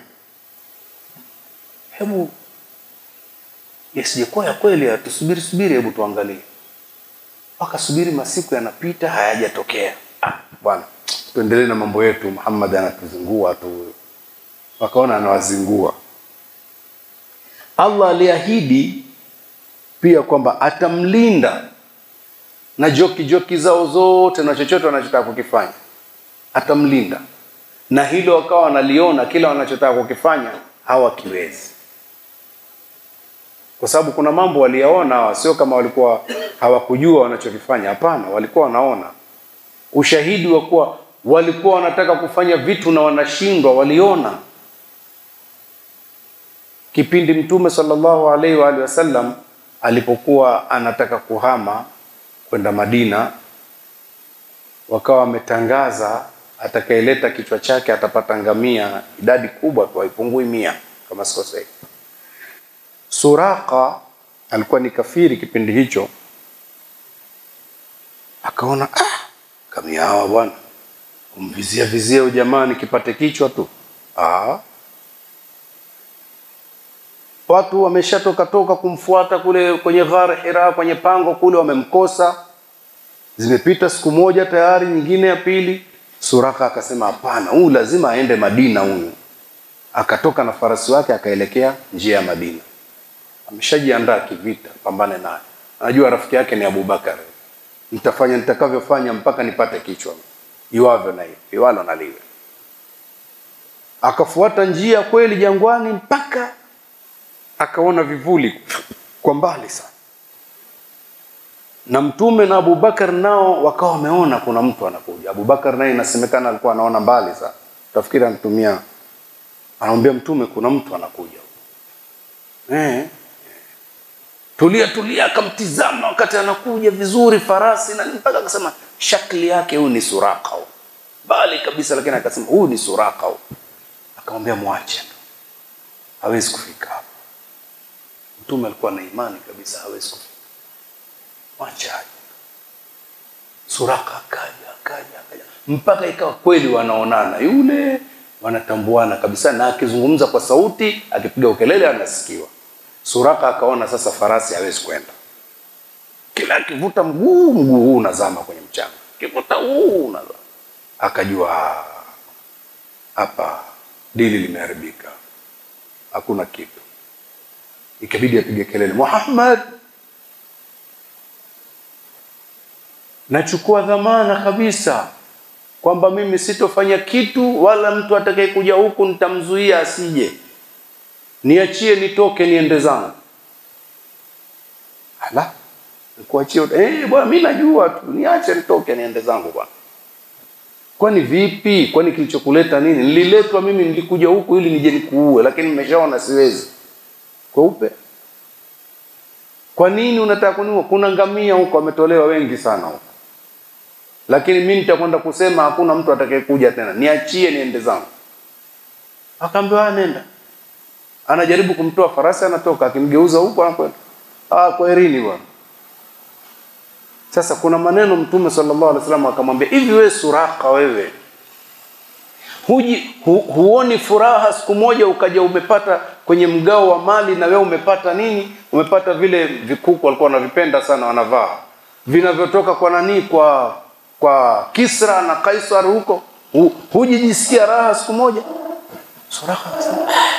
hebu yasijekuwa ya kweli, tusubiri subiri, hebu tuangalie. Wakasubiri, masiku yanapita, hayajatokea. Ah, bwana, tuendelee na mambo yetu, Muhammad anatuzingua tu. Wakaona anawazingua. Allah aliahidi pia kwamba atamlinda na joki joki zao zote na chochote wanachotaka kukifanya, atamlinda na hilo wakawa wanaliona, kila wanachotaka kukifanya hawakiwezi, kwa sababu kuna mambo waliyaona hawa, sio kama walikuwa hawakujua wanachokifanya. Hapana, walikuwa wanaona. Ushahidi wa kuwa walikuwa wanataka kufanya vitu na wanashindwa, waliona kipindi Mtume sallallahu alaihi wa alihi wasallam alipokuwa anataka kuhama kwenda Madina, wakawa wametangaza atakayeleta kichwa chake atapata ngamia, idadi kubwa tu, haipungui mia kama sikosei. Suraka alikuwa ni kafiri kipindi hicho, akaona ah, ngamia hawa bwana, kumvizia vizia ujamaa, nikipate kichwa tu ah, watu wameshatoka toka kumfuata kule kwenye ghar Hira, kwenye pango kule, wamemkosa. Zimepita siku moja tayari, nyingine ya pili. Suraka akasema hapana, huyu lazima aende Madina huyu. Akatoka na farasi wake akaelekea njia ya Madina, ameshajiandaa kivita, pambane naye. Anajua rafiki yake ni Abubakar, nitafanya nitakavyofanya mpaka nipate kichwa, iwavyo na hiyo iwalo na liwe. Akafuata njia kweli jangwani mpaka akaona vivuli kwa mbali sana, na mtume na Abubakar nao wakawa wameona kuna mtu anakuja. Abubakar naye inasemekana alikuwa anaona mbali sana, tafikiri anatumia, anamwambia mtume kuna mtu anakuja eh, tulia tulia, akamtizama wakati anakuja vizuri, farasi na mpaka akasema shakli yake huyu ni Suraka huyu, bali kabisa, lakini akasema huyu ni Suraka huyu. Akamwambia mwache tu, hawezi kufika hapa. Mtume alikuwa na imani kabisa hawezi kufika, mwache aje. Suraka akaja akaja akaja mpaka ikawa kweli wanaonana, yule wanatambuana kabisa, na akizungumza kwa sauti, akipiga ukelele anasikiwa. Suraka akaona sasa farasi hawezi kwenda, kila akivuta mguu mguu huu unazama kwenye mchanga, akivuta huu unazama. Akajua "Ah, hapa dili limeharibika, hakuna kitu. Ikabidi apige kelele, Muhammad, nachukua dhamana kabisa kwamba mimi sitofanya kitu wala mtu atakayekuja huku nitamzuia asije, niachie nitoke niende zangu. Ala, nikuachie? Eh bwana, mimi najua tu, niache nitoke niende zangu bwana. Kwani vipi? Kwani kilichokuleta nini? Nililetwa mimi, nilikuja huku ili nije nikuue, lakini nimeshaona siwezi. Kweupe. Kwa nini unataka kuniua? Kuna ngamia huko wametolewa wengi sana huko, lakini mimi nitakwenda kusema hakuna mtu atakayekuja tena, niachie niende zangu. Akaambiwa nenda. Anajaribu kumtoa farasi, anatoka, akimgeuza huko anakwenda. Ah, kwaherini bwana. Sasa kuna maneno Mtume sallallahu alaihi wasallam akamwambia hivi, wewe Suraka, wewe huji hu, huoni furaha siku moja ukaja umepata kwenye mgao wa mali na wewe umepata nini? Umepata vile vikuku walikuwa wanavipenda sana wanavaa vinavyotoka kwa nani, kwa kwa Kisra na Kaisar huko, hu, hujijisikia raha siku moja? Suraka akasema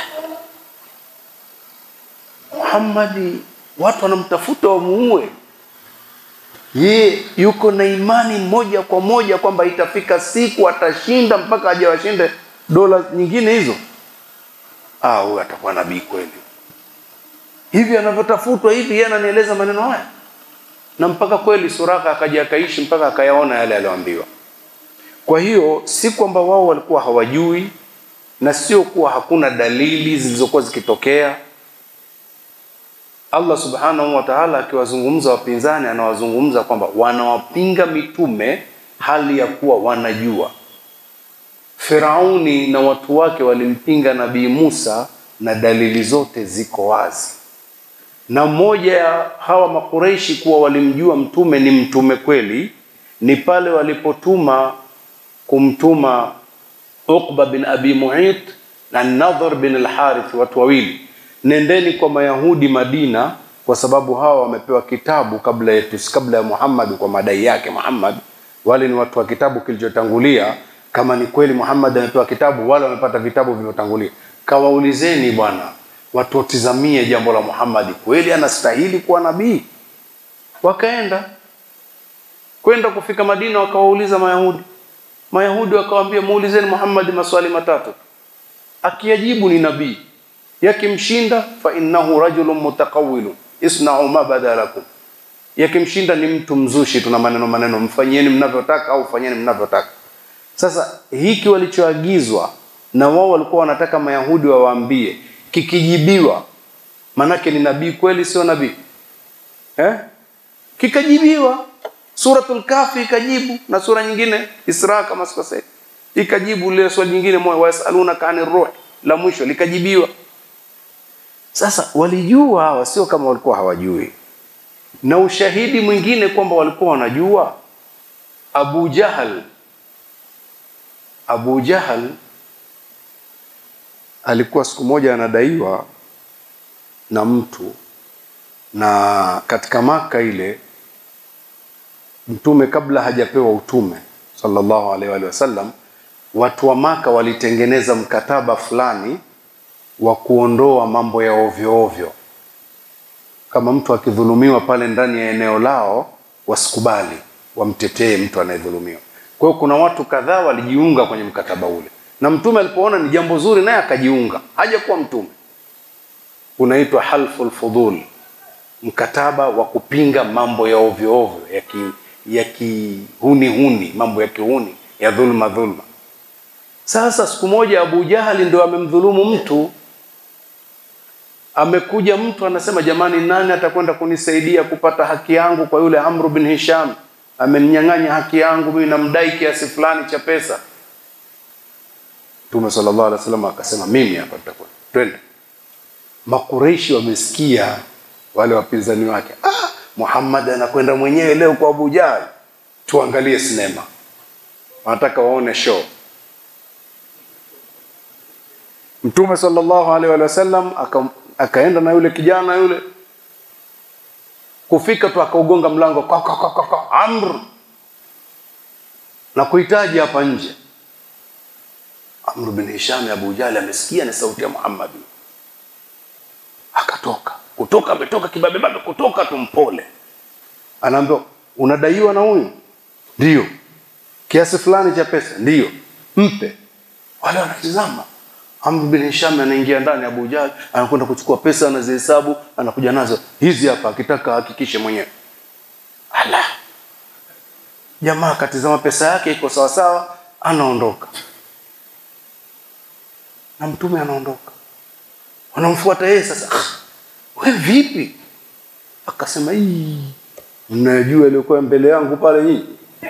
Muhammadi, watu wanamtafuta wamuue ye yuko na imani moja kwa moja kwamba itafika siku atashinda mpaka aje washinde dola nyingine hizo. Ah, huyu atakuwa nabii kweli. Hivi anavyotafutwa hivi, yeye ananieleza maneno haya, na mpaka kweli Suraka akaja akaishi mpaka akayaona yale aliyoambiwa. Kwa hiyo si kwamba wao walikuwa hawajui, na sio kuwa hakuna dalili zilizokuwa zikitokea Allah subhanahu wa ta'ala akiwazungumza wapinzani, anawazungumza kwamba wanawapinga mitume hali ya kuwa wanajua. Firauni na watu wake walimpinga Nabii Musa na dalili zote ziko wazi, na mmoja ya hawa Makureishi kuwa walimjua mtume ni mtume kweli ni pale walipotuma kumtuma Uqba bin Abi Mu'it na Nadhr bin al-Harith, watu wawili nendeni kwa Mayahudi Madina, kwa sababu hawa wamepewa kitabu kabla yetu, kabla ya Muhammad, kwa madai yake Muhammad. Wale ni watu wa kitabu kilichotangulia. Kama ni kweli Muhammad amepewa kitabu, wale wamepata vitabu vilivyotangulia. Kawaulizeni bwana, watu watizamie jambo la Muhammad, kweli anastahili kuwa nabii? Wakaenda kwenda kufika Madina, wakawauliza Mayahudi. Mayahudi wakawaambia, muulizeni Muhammad maswali matatu, akiyajibu ni nabii yakimshinda fa innahu rajulun mutakawilun isna'u ma bada lakum, yakimshinda ni mtu mzushi, tuna maneno maneno, mfanyieni mnavyotaka au fanyeni mnavyotaka. Sasa hiki walichoagizwa na wao walikuwa wanataka Mayahudi wawaambie, kikijibiwa manake ni nabii kweli, sio nabii eh? Kikajibiwa, Suratul Kafi ikajibu na sura nyingine Isra kama sikosei, ikajibu lile swali nyingine moja, wayasalunaka anir ruh, la mwisho likajibiwa. Sasa walijua hawa, sio kama walikuwa hawajui. Na ushahidi mwingine kwamba walikuwa wanajua, Abu Jahal, Abu Jahal alikuwa siku moja anadaiwa na mtu, na katika Maka ile mtume kabla hajapewa utume sallallahu alaihi wa sallam, watu wa Maka walitengeneza mkataba fulani wa kuondoa mambo ya ovyo ovyo. Kama mtu akidhulumiwa pale ndani ya eneo lao, wasikubali wamtetee mtu anayedhulumiwa. Kwa hiyo kuna watu kadhaa walijiunga kwenye mkataba ule, na mtume alipoona ni jambo zuri, naye akajiunga, hajakuwa mtume. Unaitwa halful fudul, mkataba wa kupinga mambo ya ovyo ovyo ya ki, ya kihuni huni, mambo ya kihuni ya dhulma dhulma. Sasa siku moja Abu Jahali ndo amemdhulumu mtu, amekuja mtu anasema, jamani, nani atakwenda kunisaidia kupata haki yangu kwa yule Amru bin Hisham? Ameninyang'anya haki yangu, mimi namdai kiasi fulani cha pesa. Mtume sallallahu alaihi wasallam akasema, mimi hapa nitakwenda, twende. Makureishi wamesikia wale wapinzani wake, ah, Muhammad anakwenda mwenyewe leo kwa Abu Jahal, tuangalie sinema. Wanataka waone show. Mtume sallallahu alaihi wasallam aka, akaenda na yule kijana yule, kufika tu akaugonga mlango kwa, kwa, kwa, kwa, kwa, Amr na kuhitaji hapa nje. Amr bin Hisham Abu Jahal amesikia ni sauti ya Muhammad, akatoka kutoka, ametoka kibabebabe, kutoka tumpole, anaambiwa unadaiwa na huyu, ndio kiasi fulani cha pesa, ndio mpe. Wale wanatizama Amr bin Hisham anaingia ndani, Abu Jahl anakwenda kuchukua pesa, anazihesabu, anakuja nazo hizi hapa, akitaka ahakikishe mwenyewe. Ala, jamaa akatizama pesa yake iko sawa sawa, anaondoka na mtume anaondoka, wanamfuata yeye. Sasa ah, we vipi? Akasema hii, mnajua iliyokuwa mbele yangu pale nyinyi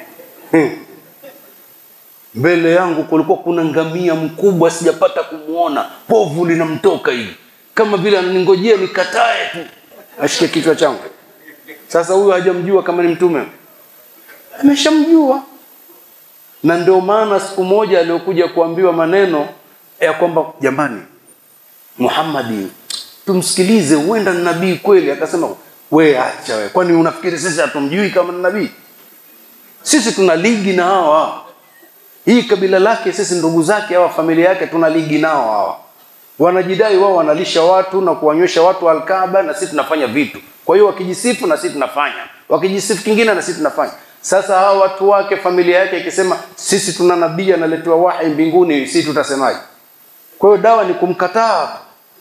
mbele yangu kulikuwa kuna ngamia mkubwa, sijapata kumwona, povu linamtoka hivi, kama vile ananingojea nikatae tu ashike kichwa changu. Sasa huyu hajamjua kama ni mtume, ameshamjua. Na ndio maana siku moja aliokuja kuambiwa maneno ya kwamba jamani, Muhammadi tumsikilize, huenda ni nabii kweli. Akasema we acha we, kwani unafikiri sisi hatumjui kama ni nabii? Sisi tuna ligi na hawa hii kabila lake sisi ndugu zake hawa familia yake tuna ligi nao hawa wanajidai wao wanalisha watu na kuwanywesha watu alkaba na sisi tunafanya vitu kwa hiyo wakijisifu na sisi tunafanya wakijisifu kingine na sisi tunafanya sasa hawa watu wake familia yake ikisema sisi tuna nabii analetewa wahi mbinguni sisi tutasemaje kwa hiyo dawa ni kumkataa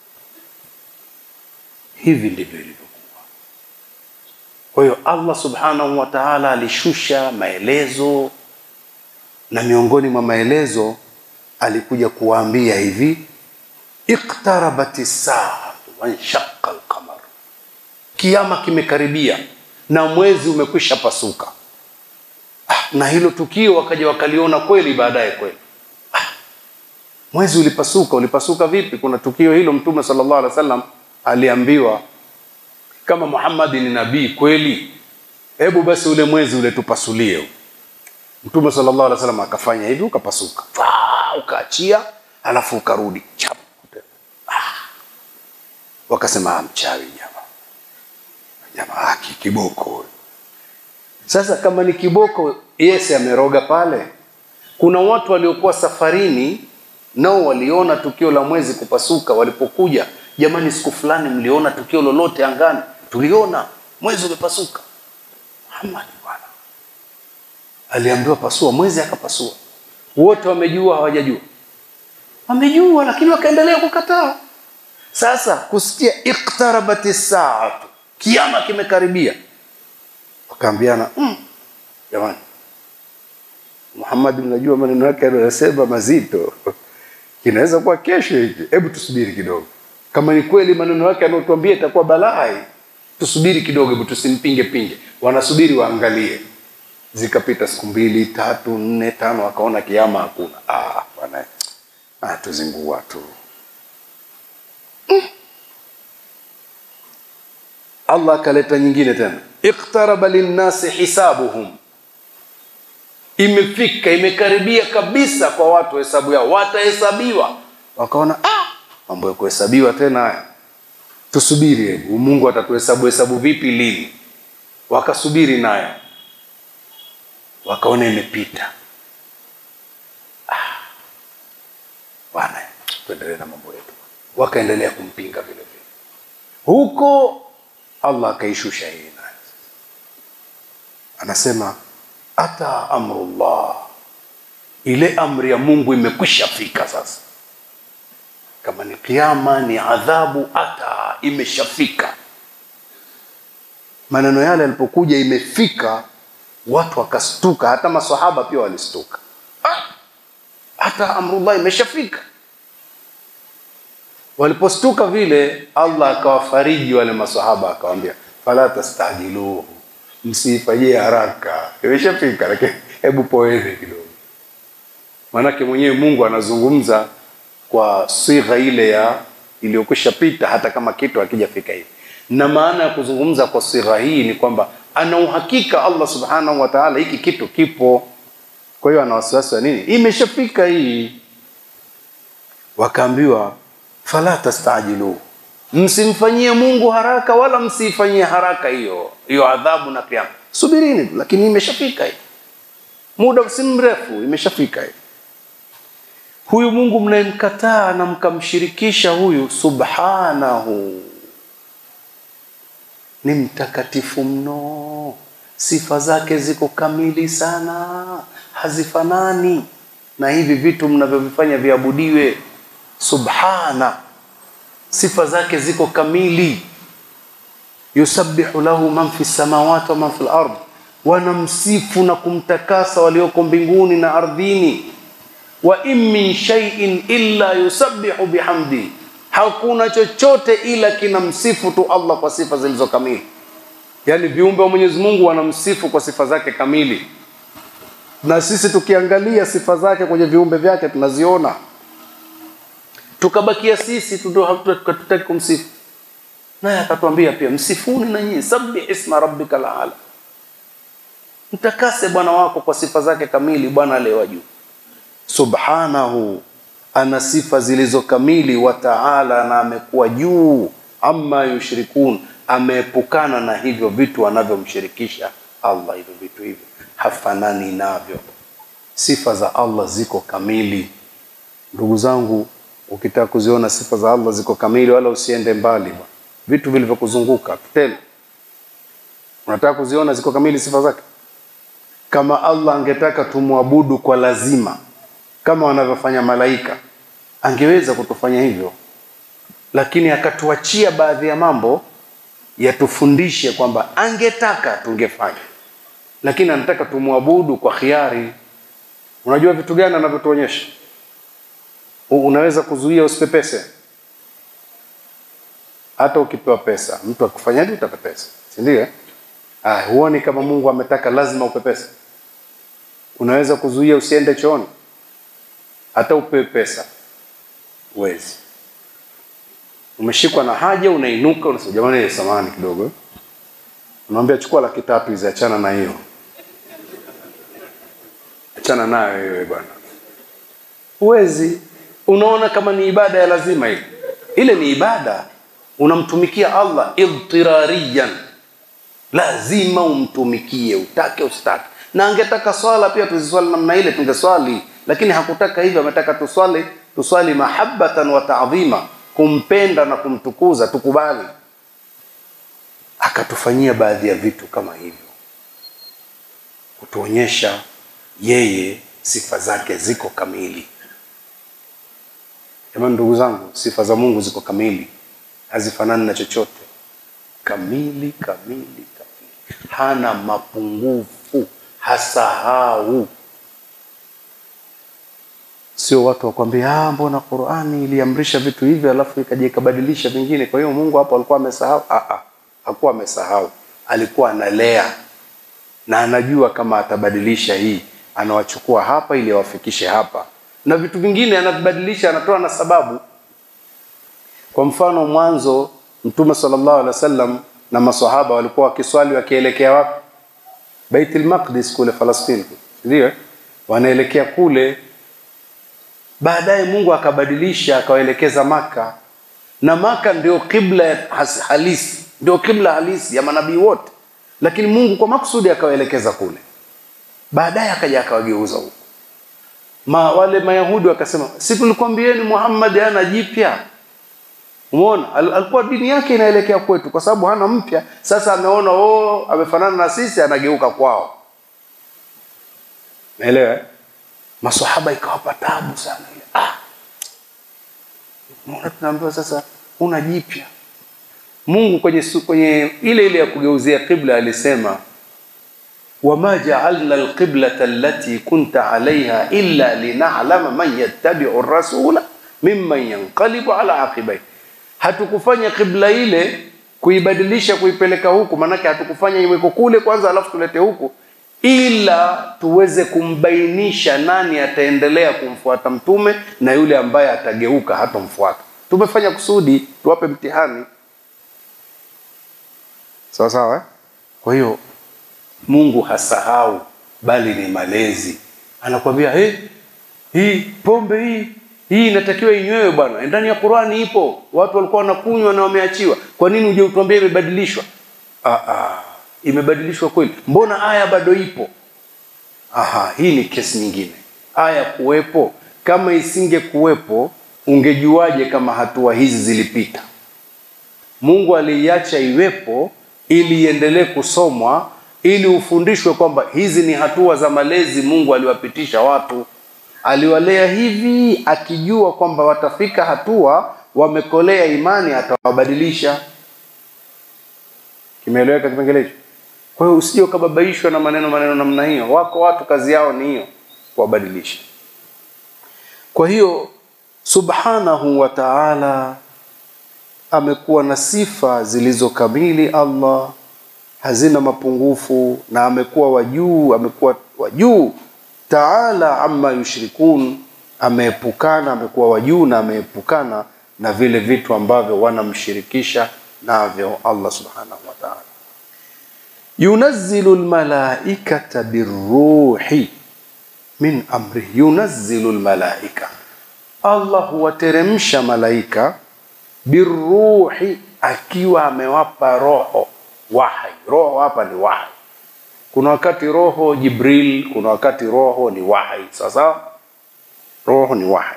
hivi ndivyo ilivyokuwa kwa hiyo allah subhanahu wa taala alishusha maelezo na miongoni mwa maelezo alikuja kuwaambia hivi iktarabati saatu wanshaqa alqamar, kiama kimekaribia na mwezi umekwisha pasuka. Ah, na hilo tukio wakaja wakaliona kweli baadaye kweli. Ah, mwezi ulipasuka. Ulipasuka vipi? Kuna tukio hilo Mtume sallallahu alaihi wasallam aliambiwa kama Muhammad ni nabii kweli, hebu basi ule mwezi ule tupasulie Mtume sallallahu alaihi wasallam akafanya hivi, ukapasuka, ukaachia, alafu ukarudi chap. Ah. Wakasema mchawi jamaa, jamaa haki kiboko. Sasa kama ni kiboko, Yesu ameroga pale. Kuna watu waliokuwa safarini, nao waliona tukio la mwezi kupasuka. Walipokuja, jamani, siku fulani mliona tukio lolote angani? Tuliona mwezi umepasuka. Muhammad aliambiwa pasua, mwezi akapasua. Wote wamejua hawajajua? Wamejua, lakini wakaendelea kukataa. Sasa kusikia iktarabati saatu, kiama kimekaribia, wakaambiana mm, jamani, Muhammad, mnajua maneno yake anayosema mazito, inaweza kuwa kesho hiki, hebu tusubiri kidogo. Kama ni kweli maneno yake anayotuambia itakuwa balaa, tusubiri kidogo, hebu tusimpinge pinge. Wanasubiri waangalie zikapita siku mbili tatu nne tano, wakaona kiama hakuna. Ah, bwana ah, tuzingua tu mm. Allah akaleta nyingine tena, iqtaraba linnasi hisabuhum, imefika imekaribia kabisa kwa watu hesabu yao, watahesabiwa. Wakaona ah, mambo ya kuhesabiwa tena haya, tusubiri, hebu Mungu atatuhesabu hesabu vipi, lini? Wakasubiri naye wakaona imepita. Ah, bwana, tuendelee na mambo yetu. Wakaendelea kumpinga vile vile, huko Allah akaishusha hii nayo, anasema ata amrullah, ile amri ya Mungu imekwisha fika sasa. Kama ni kiama, ni adhabu, ata imeshafika. maneno yale yalipokuja imefika watu wakastuka hata masahaba pia walistuka ah! hata amrullah imeshafika walipostuka vile allah akawafariji wale masahaba akawambia fala tastajiluhu msiifanyie haraka imeshafika lakini hebu poeni kidogo maanake mwenyewe mungu anazungumza kwa sigha ile ya iliyokwisha pita hata kama kitu hakijafika hivi na maana ya kuzungumza kwa sigha hii ni kwamba ana uhakika allah subhanahu wa taala hiki kitu kipo kwa hiyo ana wasiwasi wa nini imeshafika hii wakaambiwa fala tastajiluhu msimfanyie mungu haraka wala msiifanyie haraka hiyo hiyo adhabu na kiama subirini tu lakini imeshafika hii muda si mrefu imeshafika hii huyu mungu mnayemkataa na mkamshirikisha huyu subhanahu ni mtakatifu mno sifa zake ziko kamili sana hazifanani na hivi vitu mnavyovifanya viabudiwe subhana sifa zake ziko kamili yusabbihu lahu man fi samawati wa man fi lard wanamsifu na kumtakasa walioko mbinguni na ardhini wa in min shay'in illa yusabbihu bihamdi hakuna chochote ila kinamsifu tu allah kwa sifa zilizo kamili yaani viumbe wa mwenyezi mungu wanamsifu kwa sifa zake kamili na sisi tukiangalia sifa zake kwenye viumbe vyake tunaziona tukabakia sisi tu ndo hatutaki kumsifu naye akatuambia pia msifuni na nyinyi sabbih isma rabbika laala mtakase bwana wako kwa sifa zake kamili bwana aliyewa juu subhanahu ana sifa zilizo kamili wa taala na amekuwa juu amma yushrikun ameepukana na hivyo vitu anavyomshirikisha allah hivyo vitu hivyo hafanani navyo sifa za allah ziko kamili ndugu zangu ukitaka kuziona sifa za allah ziko kamili wala usiende mbali ba. vitu vilivyokuzunguka tena unataka kuziona ziko kamili sifa zake kama allah angetaka tumwabudu kwa lazima kama wanavyofanya malaika angeweza kutufanya hivyo lakini akatuachia baadhi ya mambo yatufundishe kwamba angetaka tungefanya lakini anataka tumwabudu kwa khiari unajua vitu gani anavyotuonyesha unaweza kuzuia usipepese hata ukipewa pesa mtu akufanyaje utapepesa sindio ah, huoni kama mungu ametaka lazima upepese unaweza kuzuia usiende chooni hata upewe pesa uwezi umeshikwa na haja unainuka unasema jamani samani kidogo unamwambia chukua laki tatu hizi achana na hiyo achana nayo wewe bwana huwezi unaona kama ni ibada ya lazima ile ile ni ibada unamtumikia allah idtirariyan lazima umtumikie utake usitake na angetaka swala pia tuziswali namna ile tungeswali lakini hakutaka hivyo ametaka tuswali tuswali mahabbatan wa taadhima kumpenda na kumtukuza tukubali akatufanyia baadhi ya vitu kama hivyo kutuonyesha yeye sifa zake ziko kamili jamani ndugu zangu sifa za mungu ziko kamili hazifanani na chochote kamili kamili kamili hana mapungufu hasahau sio watu wakwambia mbona qurani iliamrisha vitu hivi alafu ikaja ikabadilisha vingine kwa hiyo mungu hapo alikuwa amesahau hakuwa amesahau alikuwa analea na anajua kama atabadilisha hii anawachukua hapa ili awafikishe hapa na vitu vingine anavibadilisha anatoa na sababu kwa mfano mwanzo mtume sallallahu alaihi wasallam na masahaba walikuwa wakiswali wakielekea wapi baitul maqdis kule falastini ndio wanaelekea kule baadaye mungu akabadilisha akawaelekeza maka na maka ndio kibla halisi ndio kibla halisi ya manabii wote lakini mungu kwa makusudi akawaelekeza kule baadaye akaja akawageuza huko Ma, wale mayahudi wakasema si tulikwambieni muhammad hana jipya umeona Al, alikuwa dini yake inaelekea kwetu kwa sababu hana mpya sasa ameona oh, amefanana na sisi anageuka kwao naelewa masahaba ikawapa tabu sana ah. Mbona tunaambiwa sasa una jipya Mungu kwenye, su- kwenye ile ile ya kugeuzia qibla alisema wama jaalna alqiblata allati kunta alaiha illa linalama man yattabiu rasula mimman yanqalibu ala aqibai, hatukufanya qibla ile kuibadilisha kuipeleka huku, maanake hatukufanya iweko kule kwanza alafu tulete huku, ila tuweze kumbainisha nani ataendelea kumfuata mtume na yule ambaye atageuka hatomfuata. Tumefanya kusudi tuwape mtihani, sawa sawa. eh? Kwa hiyo Mungu hasahau, bali ni malezi. Anakwambia hey, hii pombe hii hii inatakiwa inywewe bwana, ndani ya Qurani ipo, watu walikuwa wanakunywa na wameachiwa. Kwa nini uje utuambie imebadilishwa? Ah, ah, imebadilishwa kweli? Mbona aya bado ipo? Aha, hii ni kesi nyingine. Aya kuwepo, kama isinge kuwepo, ungejuaje kama hatua hizi zilipita? Mungu aliiacha iwepo ili iendelee kusomwa ili ufundishwe kwamba hizi ni hatua za malezi Mungu aliwapitisha watu. Aliwalea hivi akijua kwamba watafika hatua wamekolea imani, atawabadilisha. Kimeeleweka kipengele hicho? Kwa hiyo usije ukababaishwa na maneno maneno namna hiyo. Wako watu kazi yao ni hiyo, kuwabadilisha. Kwa hiyo subhanahu wa ta'ala amekuwa na sifa zilizokamili Allah, hazina mapungufu, na amekuwa wa juu, amekuwa wa juu taala amma yushrikun, ameepukana, amekuwa wa juu na ameepukana na vile vitu ambavyo wanamshirikisha navyo Allah subhanahu wa ta'ala. Yunazzilu lmalaikata birruhi min amrihi, yunazzilu lmalaika, Allah huwateremsha malaika birruhi, akiwa amewapa roho wahai. Roho hapa ni wahai. Kuna wakati roho Jibril, kuna wakati roho ni wahai. Sasa roho ni wahai,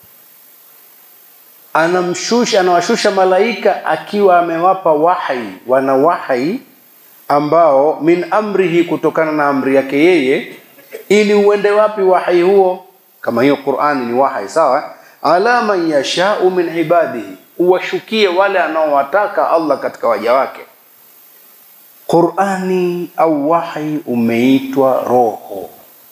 anamshusha anawashusha malaika akiwa amewapa wahai, wana wahai ambao min amrihi, kutokana na amri yake yeye, ili uende wapi wahai huo? Kama hiyo Qur'ani ni wahai, sawa. Ala man yashau min ibadihi, uwashukie wale anaowataka Allah katika waja wake. Qur'ani au wahi umeitwa roho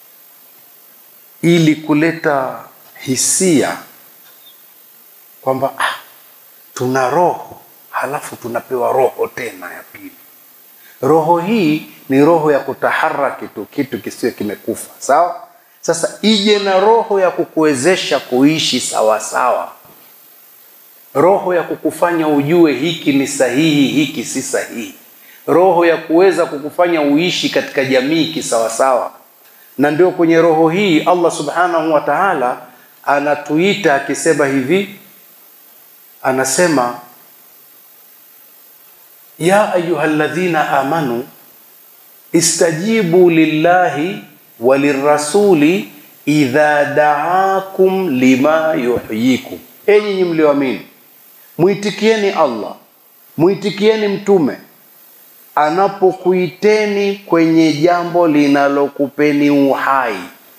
ili kuleta hisia kwamba ah, tuna roho halafu tunapewa roho tena ya pili. Roho hii ni roho ya kutaharaki tu, kitu kisiwe kimekufa. Sawa. Sasa ije na roho ya kukuwezesha kuishi sawa sawa, roho ya kukufanya ujue hiki ni sahihi, hiki si sahihi roho ya kuweza kukufanya uishi katika jamii kisawasawa. Na ndio kwenye roho hii Allah subhanahu wa ta'ala anatuita akisema hivi, anasema ya ayyuhalladhina amanu istajibu lillahi walirrasuli idha daakum lima yuhyikum, enyi nyinyi mlioamini, muitikieni Allah, muitikieni mtume anapokuiteni kwenye jambo linalokupeni uhai,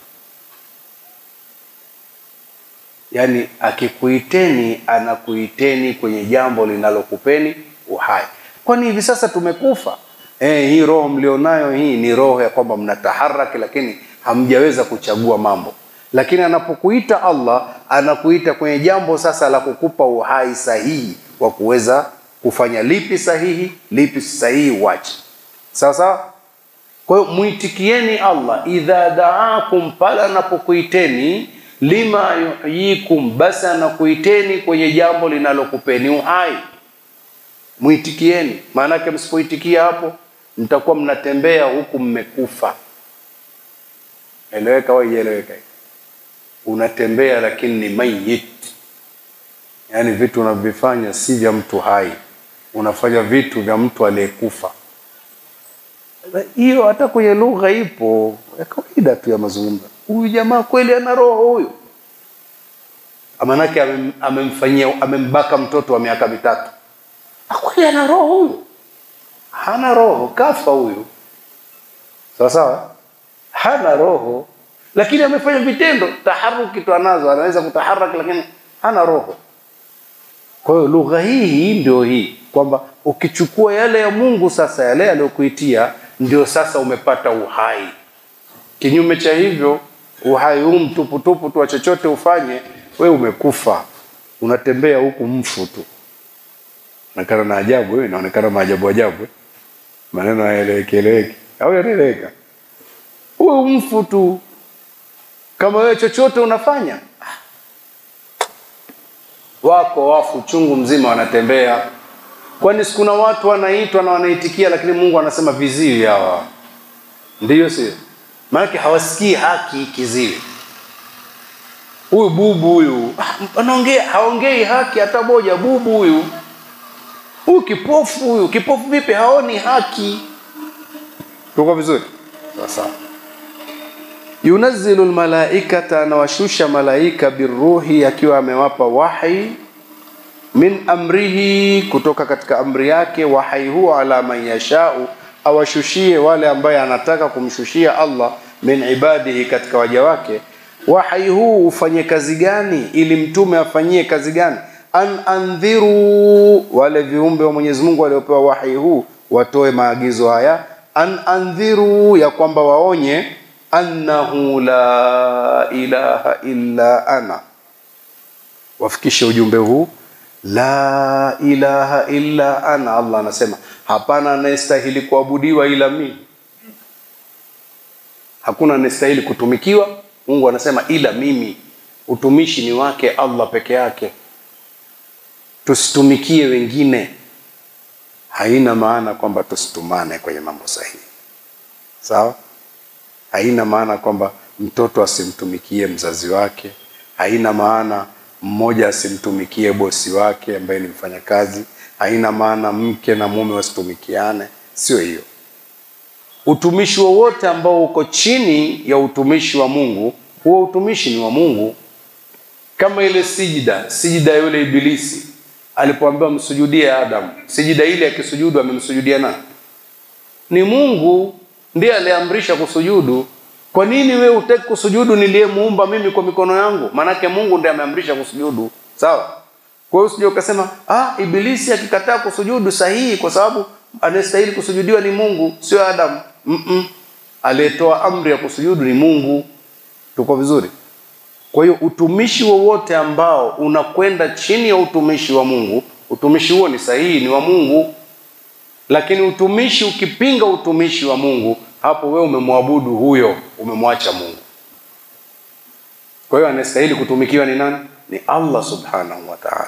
yaani akikuiteni anakuiteni kwenye jambo linalokupeni uhai. Kwani hivi sasa tumekufa? Eh, hii roho mlionayo hii ni roho ya kwamba mnataharaki, lakini hamjaweza kuchagua mambo. Lakini anapokuita Allah, anakuita kwenye jambo sasa la kukupa uhai sahihi wa kuweza kufanya lipi sahihi, lipi si sahihi, uache. Sawa sawa. Kwa hiyo muitikieni Allah idha daakum, pale anapokuiteni lima yuhyikum, basi anakuiteni kwenye jambo linalokupeni uhai, muitikieni. Maanake msipoitikia hapo, mtakuwa mnatembea huku mmekufa. Eleweka au haijaeleweka? Unatembea lakini ni mayit, yaani vitu unavyofanya si vya mtu hai unafanya vitu vya mtu aliyekufa. Hiyo hata kwenye lugha ipo ya kawaida tu ya mazungumzo. Huyu jamaa kweli ana roho huyu, maanake amem- amemfanyia amembaka mtoto wa miaka mitatu. Ah, kweli ana roho huyu? Hana roho, kafa huyu. Sawa sawa, hana roho, lakini amefanya vitendo. Taharuki tu anazo, anaweza kutaharaki, lakini hana roho. Kwa hiyo lugha hii hii ndio hii kwamba ukichukua yale ya Mungu sasa, yale aliyokuitia ndio sasa umepata uhai. Kinyume cha hivyo, uhai huu mtuputupu tu wa chochote ufanye, we umekufa, unatembea huku mfu tu. Onekana na ajabu, eh, inaonekana maajabu ajabu, eh. maneno hayaeleweki eleweki, au yanaeleweka? Uwe mfu tu, kama wewe chochote unafanya. Wako wafu chungu mzima wanatembea Kwani sikuna watu wanaitwa na wanaitikia, lakini Mungu anasema viziwi hawa, ndiyo sio? Maanake hawasikii haki. Kiziwi huyu bubu huyu ah, anaongea haongei haki hata moja. Bubu huyu huyu kipofu huyu kipofu vipi? Haoni haki. Tuko vizuri? Sasa yunazzilu lmalaikata, anawashusha malaika biruhi, akiwa amewapa wahi min amrihi, kutoka katika amri yake. Wahai huo ala man yashau, awashushie wale ambaye anataka kumshushia Allah, min ibadihi, katika waja wake. Wahai huu ufanye kazi gani? Ili mtume afanyie kazi gani? An andhiru, wale viumbe wa Mwenyezi Mungu waliopewa wahai huu watoe maagizo haya, an andhiru, ya kwamba waonye, annahu la ilaha illa ana, wafikishe ujumbe huu la ilaha illa ana. Allah anasema hapana anayestahili kuabudiwa ila mimi, hakuna anayestahili kutumikiwa. Mungu anasema ila mimi. Utumishi ni wake Allah peke yake, tusitumikie wengine. Haina maana kwamba tusitumane kwenye mambo sahihi, sawa. Haina maana kwamba mtoto asimtumikie mzazi wake. Haina maana mmoja asimtumikie bosi wake ambaye ni mfanyakazi. Haina maana mke na mume wasitumikiane, sio hiyo. Utumishi wowote ambao uko chini ya utumishi wa Mungu, huo utumishi ni wa Mungu. Kama ile sijida, sijida ya yule Ibilisi alipoambiwa msujudie Adamu, sijida ile akisujudu amemsujudia nani? Ni Mungu ndiye aliamrisha kusujudu. Kwa nini we utaki kusujudu niliyemuumba mimi kwa mikono yangu? Maanake Mungu ndiye ameamrisha kusujudu, sawa? Kwa hiyo usije ukasema ah, Ibilisi akikataa kusujudu sahihi, kwa sababu anayestahili kusujudiwa ni Mungu, sio Adamu. mm -mm. Aliyetoa amri ya kusujudu ni Mungu. Tuko vizuri? Kwa hiyo utumishi wowote ambao unakwenda chini ya utumishi wa Mungu, utumishi huo ni sahihi, ni wa Mungu. Lakini utumishi ukipinga utumishi wa Mungu, hapo wewe umemwabudu huyo, umemwacha Mungu. Kwa hiyo anastahili kutumikiwa ni nani? Ni Allah subhanahu wa ta'ala.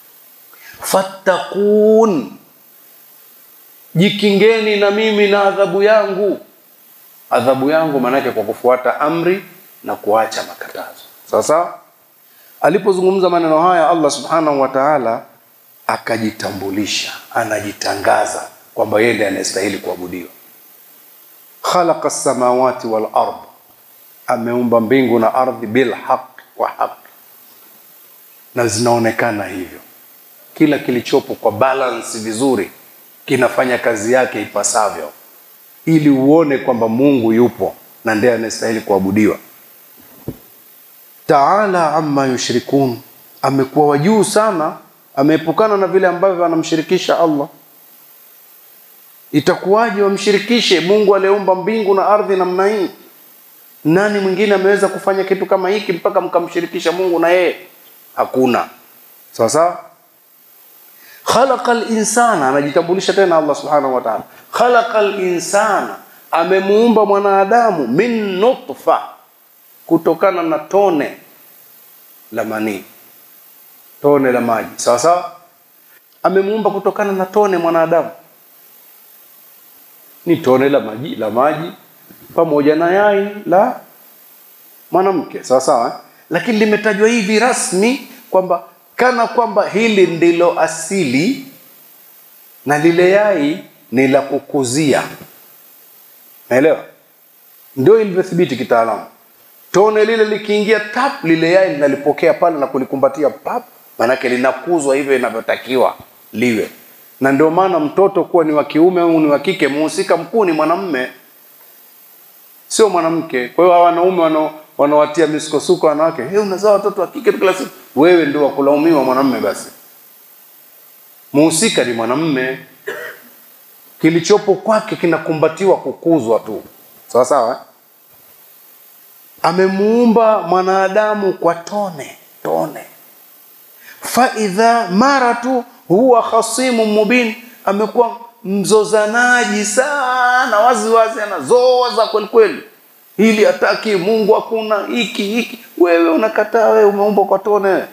Fattaqun, jikingeni na mimi na adhabu yangu. Adhabu yangu maanake kwa kufuata amri na kuacha makatazo. Sawa sawa. Alipozungumza maneno haya, Allah subhanahu wa ta'ala akajitambulisha, anajitangaza kwamba yeye ndiye anayestahili kuabudiwa. Khalaqa samawati wal ard, ameumba mbingu na ardhi bil haq, kwa haki, na zinaonekana hivyo. Kila kilichopo kwa balance vizuri kinafanya kazi yake ipasavyo, ili uone kwamba Mungu yupo na ndiye anayestahili kuabudiwa. Taala amma yushrikun, amekuwa wajuu sana, ameepukana na vile ambavyo anamshirikisha Allah. Itakuwaje wamshirikishe Mungu aliyeumba mbingu na ardhi namna hii? Nani mwingine ameweza kufanya kitu kama hiki mpaka mkamshirikisha Mungu na yeye? Hakuna. Sawa sawa. Khalaqal insana, anajitambulisha tena Allah subhanahu wa ta'ala. Khalaqal insana, amemuumba mwanadamu min nutfa, kutokana na tone la manii, tone la maji. Sawa sawa. Amemuumba kutokana na tone mwanadamu ni tone la maji la maji pamoja na yai la mwanamke sawa sawa, eh? Lakini limetajwa hivi rasmi kwamba kana kwamba hili ndilo asili na lile yai ni la kukuzia. Naelewa, ndio ilivyothibiti kitaalamu. Tone lile likiingia tap, lile yai linalipokea pale na kulikumbatia pap, maanake linakuzwa hivyo inavyotakiwa liwe na ndio maana mtoto kuwa ni wa kiume au ni wa kike, muhusika mkuu ni mwanamme, sio mwanamke. Kwa hiyo hawa wanaume wana wanawatia misukosuko wanawake, hey, unazaa watoto wa kike kila siku, wewe ndio wa kulaumiwa mwanamme. Basi muhusika ni mwanamme, kilichopo kwake kinakumbatiwa kukuzwa tu sawa sawa eh? amemuumba mwanadamu kwa tone tone faidha mara tu huwa khasimu mubin amekuwa mzozanaji sana wazi wazi anazoza kwelikweli hili hataki mungu hakuna hiki hiki wewe unakataa wewe umeumbwa kwa tone wewe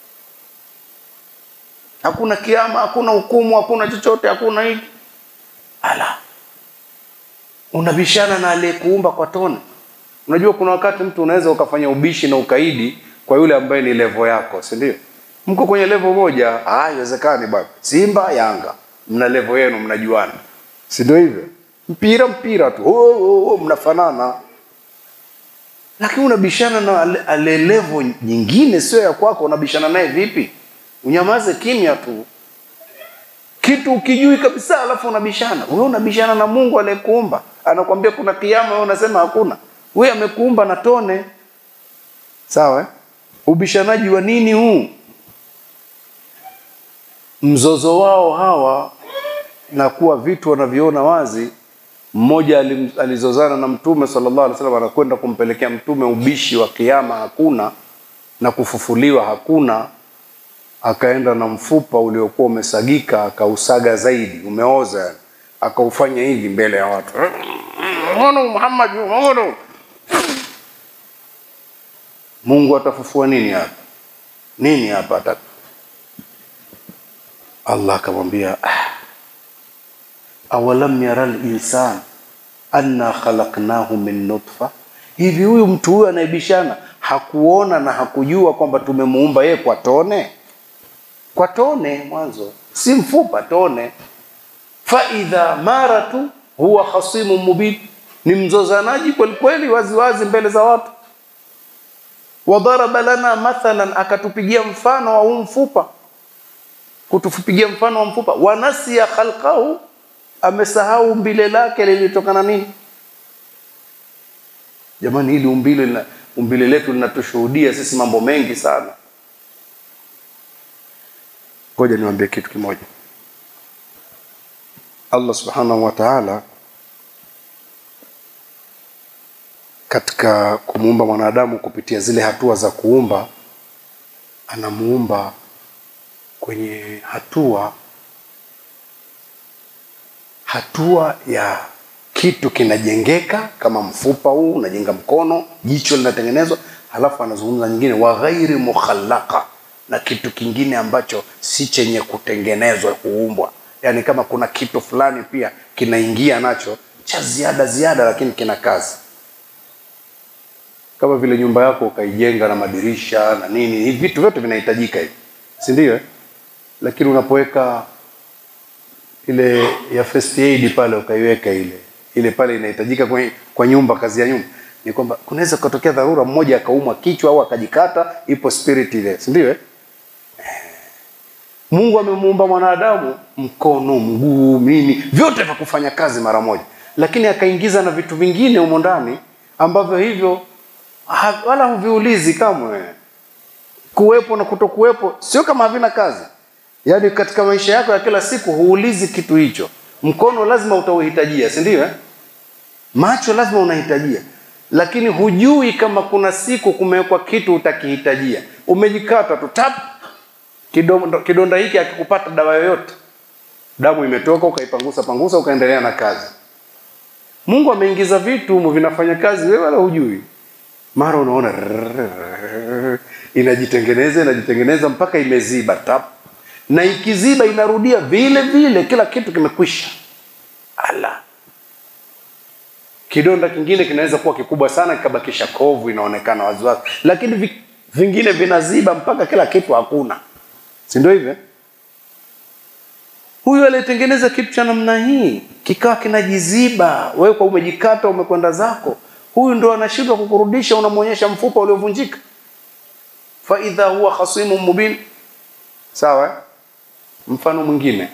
hakuna kiama hakuna hukumu hakuna chochote hakuna hiki ala unabishana na aliyekuumba kwa tone unajua kuna wakati mtu unaweza ukafanya ubishi na ukaidi kwa yule ambaye ni levo yako si ndio mko kwenye levo moja ah haiwezekani bwana simba yanga mna levo yenu mnajuana si ndio hivyo mpira mpira tu oh, oh, oh, mnafanana lakini unabishana na ale, ale levo nyingine sio ya kwako unabishana naye vipi unyamaze kimya tu kitu ukijui kabisa alafu unabishana wewe unabishana na mungu aliyekuumba anakwambia kuna kiama wewe unasema hakuna wewe amekuumba na tone sawa eh? ubishanaji wa nini huu mzozo wao hawa na kuwa vitu wanavyoona wazi mmoja alim- alizozana na mtume sallallahu alaihi wasallam anakwenda kumpelekea mtume ubishi wa kiama hakuna na kufufuliwa hakuna akaenda na mfupa uliokuwa umesagika akausaga zaidi umeoza yani. akaufanya hivi mbele ya watu Muhammad Muhammad Muhammad Mungu atafufua nini hapa nini hapa ata Allah akamwambia "Ah, awalam yara linsan anna khalaqnahu min nutfa hivi huyu mtu huyu anayebishana hakuona na hakujua kwamba tumemuumba yeye kwa tone kwa tone mwanzo si mfupa tone faidha mara tu huwa khasimu mubin ni mzozanaji kwelikweli waziwazi mbele za watu wadharaba lana mathalan akatupigia mfano wa huu mfupa kutupigia mfano wa mfupa wanasia khalqahu amesahau umbile lake lilitokana nini jamani hili umbile lina- umbile letu linatushuhudia sisi mambo mengi sana ngoja niwaambie kitu kimoja allah subhanahu wa taala katika kumuumba mwanadamu kupitia zile hatua za kuumba anamuumba kwenye hatua hatua ya kitu kinajengeka kama mfupa huu unajenga mkono jicho linatengenezwa halafu anazungumza nyingine wa ghairi mukhallaka na kitu kingine ambacho si chenye kutengenezwa kuumbwa yaani kama kuna kitu fulani pia kinaingia nacho cha ziada ziada lakini kina kazi kama vile nyumba yako ukaijenga na madirisha na nini hivi vitu vyote vinahitajika hivi si ndio eh? lakini unapoweka ile ya first aid pale ukaiweka ile ile pale inahitajika kwenye, kwa nyumba kazi ya nyumba ni kwamba kunaweza kutokea dharura mmoja akaumwa kichwa au akajikata ipo spirit ile si ndio eh? mungu amemuumba mwanadamu mkono mguu nini vyote vya kufanya kazi mara moja lakini akaingiza na vitu vingine humo ndani ambavyo hivyo ha, wala huviulizi kamwe kuwepo na kutokuwepo sio kama havina kazi yaani katika maisha yako ya kila siku huulizi kitu hicho mkono lazima utauhitajia si ndio eh? macho lazima unahitajia lakini hujui kama kuna siku kumewekwa kitu utakihitajia umejikata tu tap kidonda, kidonda hiki akikupata dawa yoyote damu imetoka ukaipangusa pangusa ukaendelea na kazi mungu ameingiza vitu humu vinafanya kazi wewe wala hujui mara unaona rrrr, inajitengeneza inajitengeneza mpaka imeziba tap na ikiziba inarudia vile vile kila kitu kimekwisha ala kidonda kingine kinaweza kuwa kikubwa sana kikabakisha kovu inaonekana waziwazi lakini vi- vingine vinaziba mpaka kila kitu hakuna si ndio hivyo huyu aliyetengeneza kitu cha namna hii kikawa kinajiziba wewe kwa umejikata umekwenda zako huyu ndo anashindwa kukurudisha unamwonyesha mfupa uliovunjika faidha huwa khasimu mubin sawa eh? mfano mwingine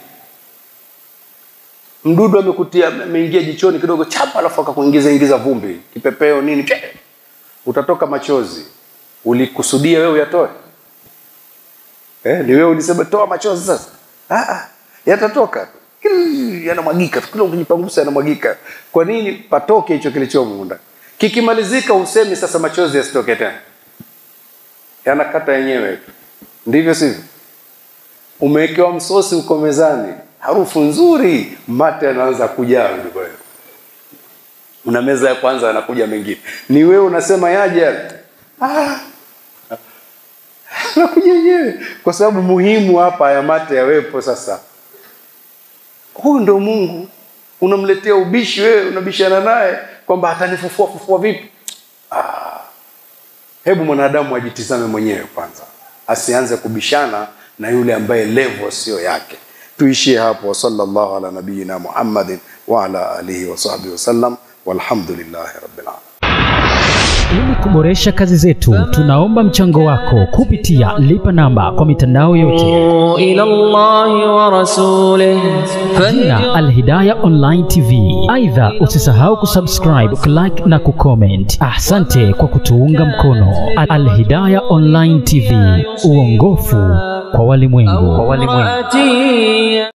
mdudu amekutia ameingia jichoni kidogo chapa alafu akakuingiza ingiza vumbi kipepeo nini pye, utatoka machozi ulikusudia wewe uyatoe eh, ni wewe ulisema toa machozi sasa ah, ah, yatatoka "Ih, yanamwagika kila ukijipangusa yanamwagika kwa nini patoke hicho kilichomo ndani kikimalizika usemi sasa machozi yasitoke tena yanakata yenyewe tu ndivyo sivyo umewekewa msosi uko mezani harufu nzuri mate yanaanza kujaa ndiko hiyo una meza ya kwanza anakuja mengine ni wewe unasema yaje yale? ah, anakuja yenyewe kwa sababu muhimu hapa ya mate yawepo sasa huyu ndo mungu unamletea ubishi wewe unabishana naye kwamba atanifufua fufua vipi ah, hebu mwanadamu ajitizame mwenyewe kwanza asianze kubishana na yule ambaye levo sio yake tuishie hapo sallallahu ala nabiyina muhammadin wa ala alihi wa sahbihi wasallam walhamdulillahi rabbil alamin Ili kuboresha kazi zetu, tunaomba mchango wako kupitia lipa namba kwa mitandao yote, إلى الله ورسوله jina Alhidaya Online TV. Aidha, usisahau kusubscribe, kulike na kucomment. Asante kwa kutuunga mkono. Alhidaya Online TV, uongofu kwa walimwengu. فاتي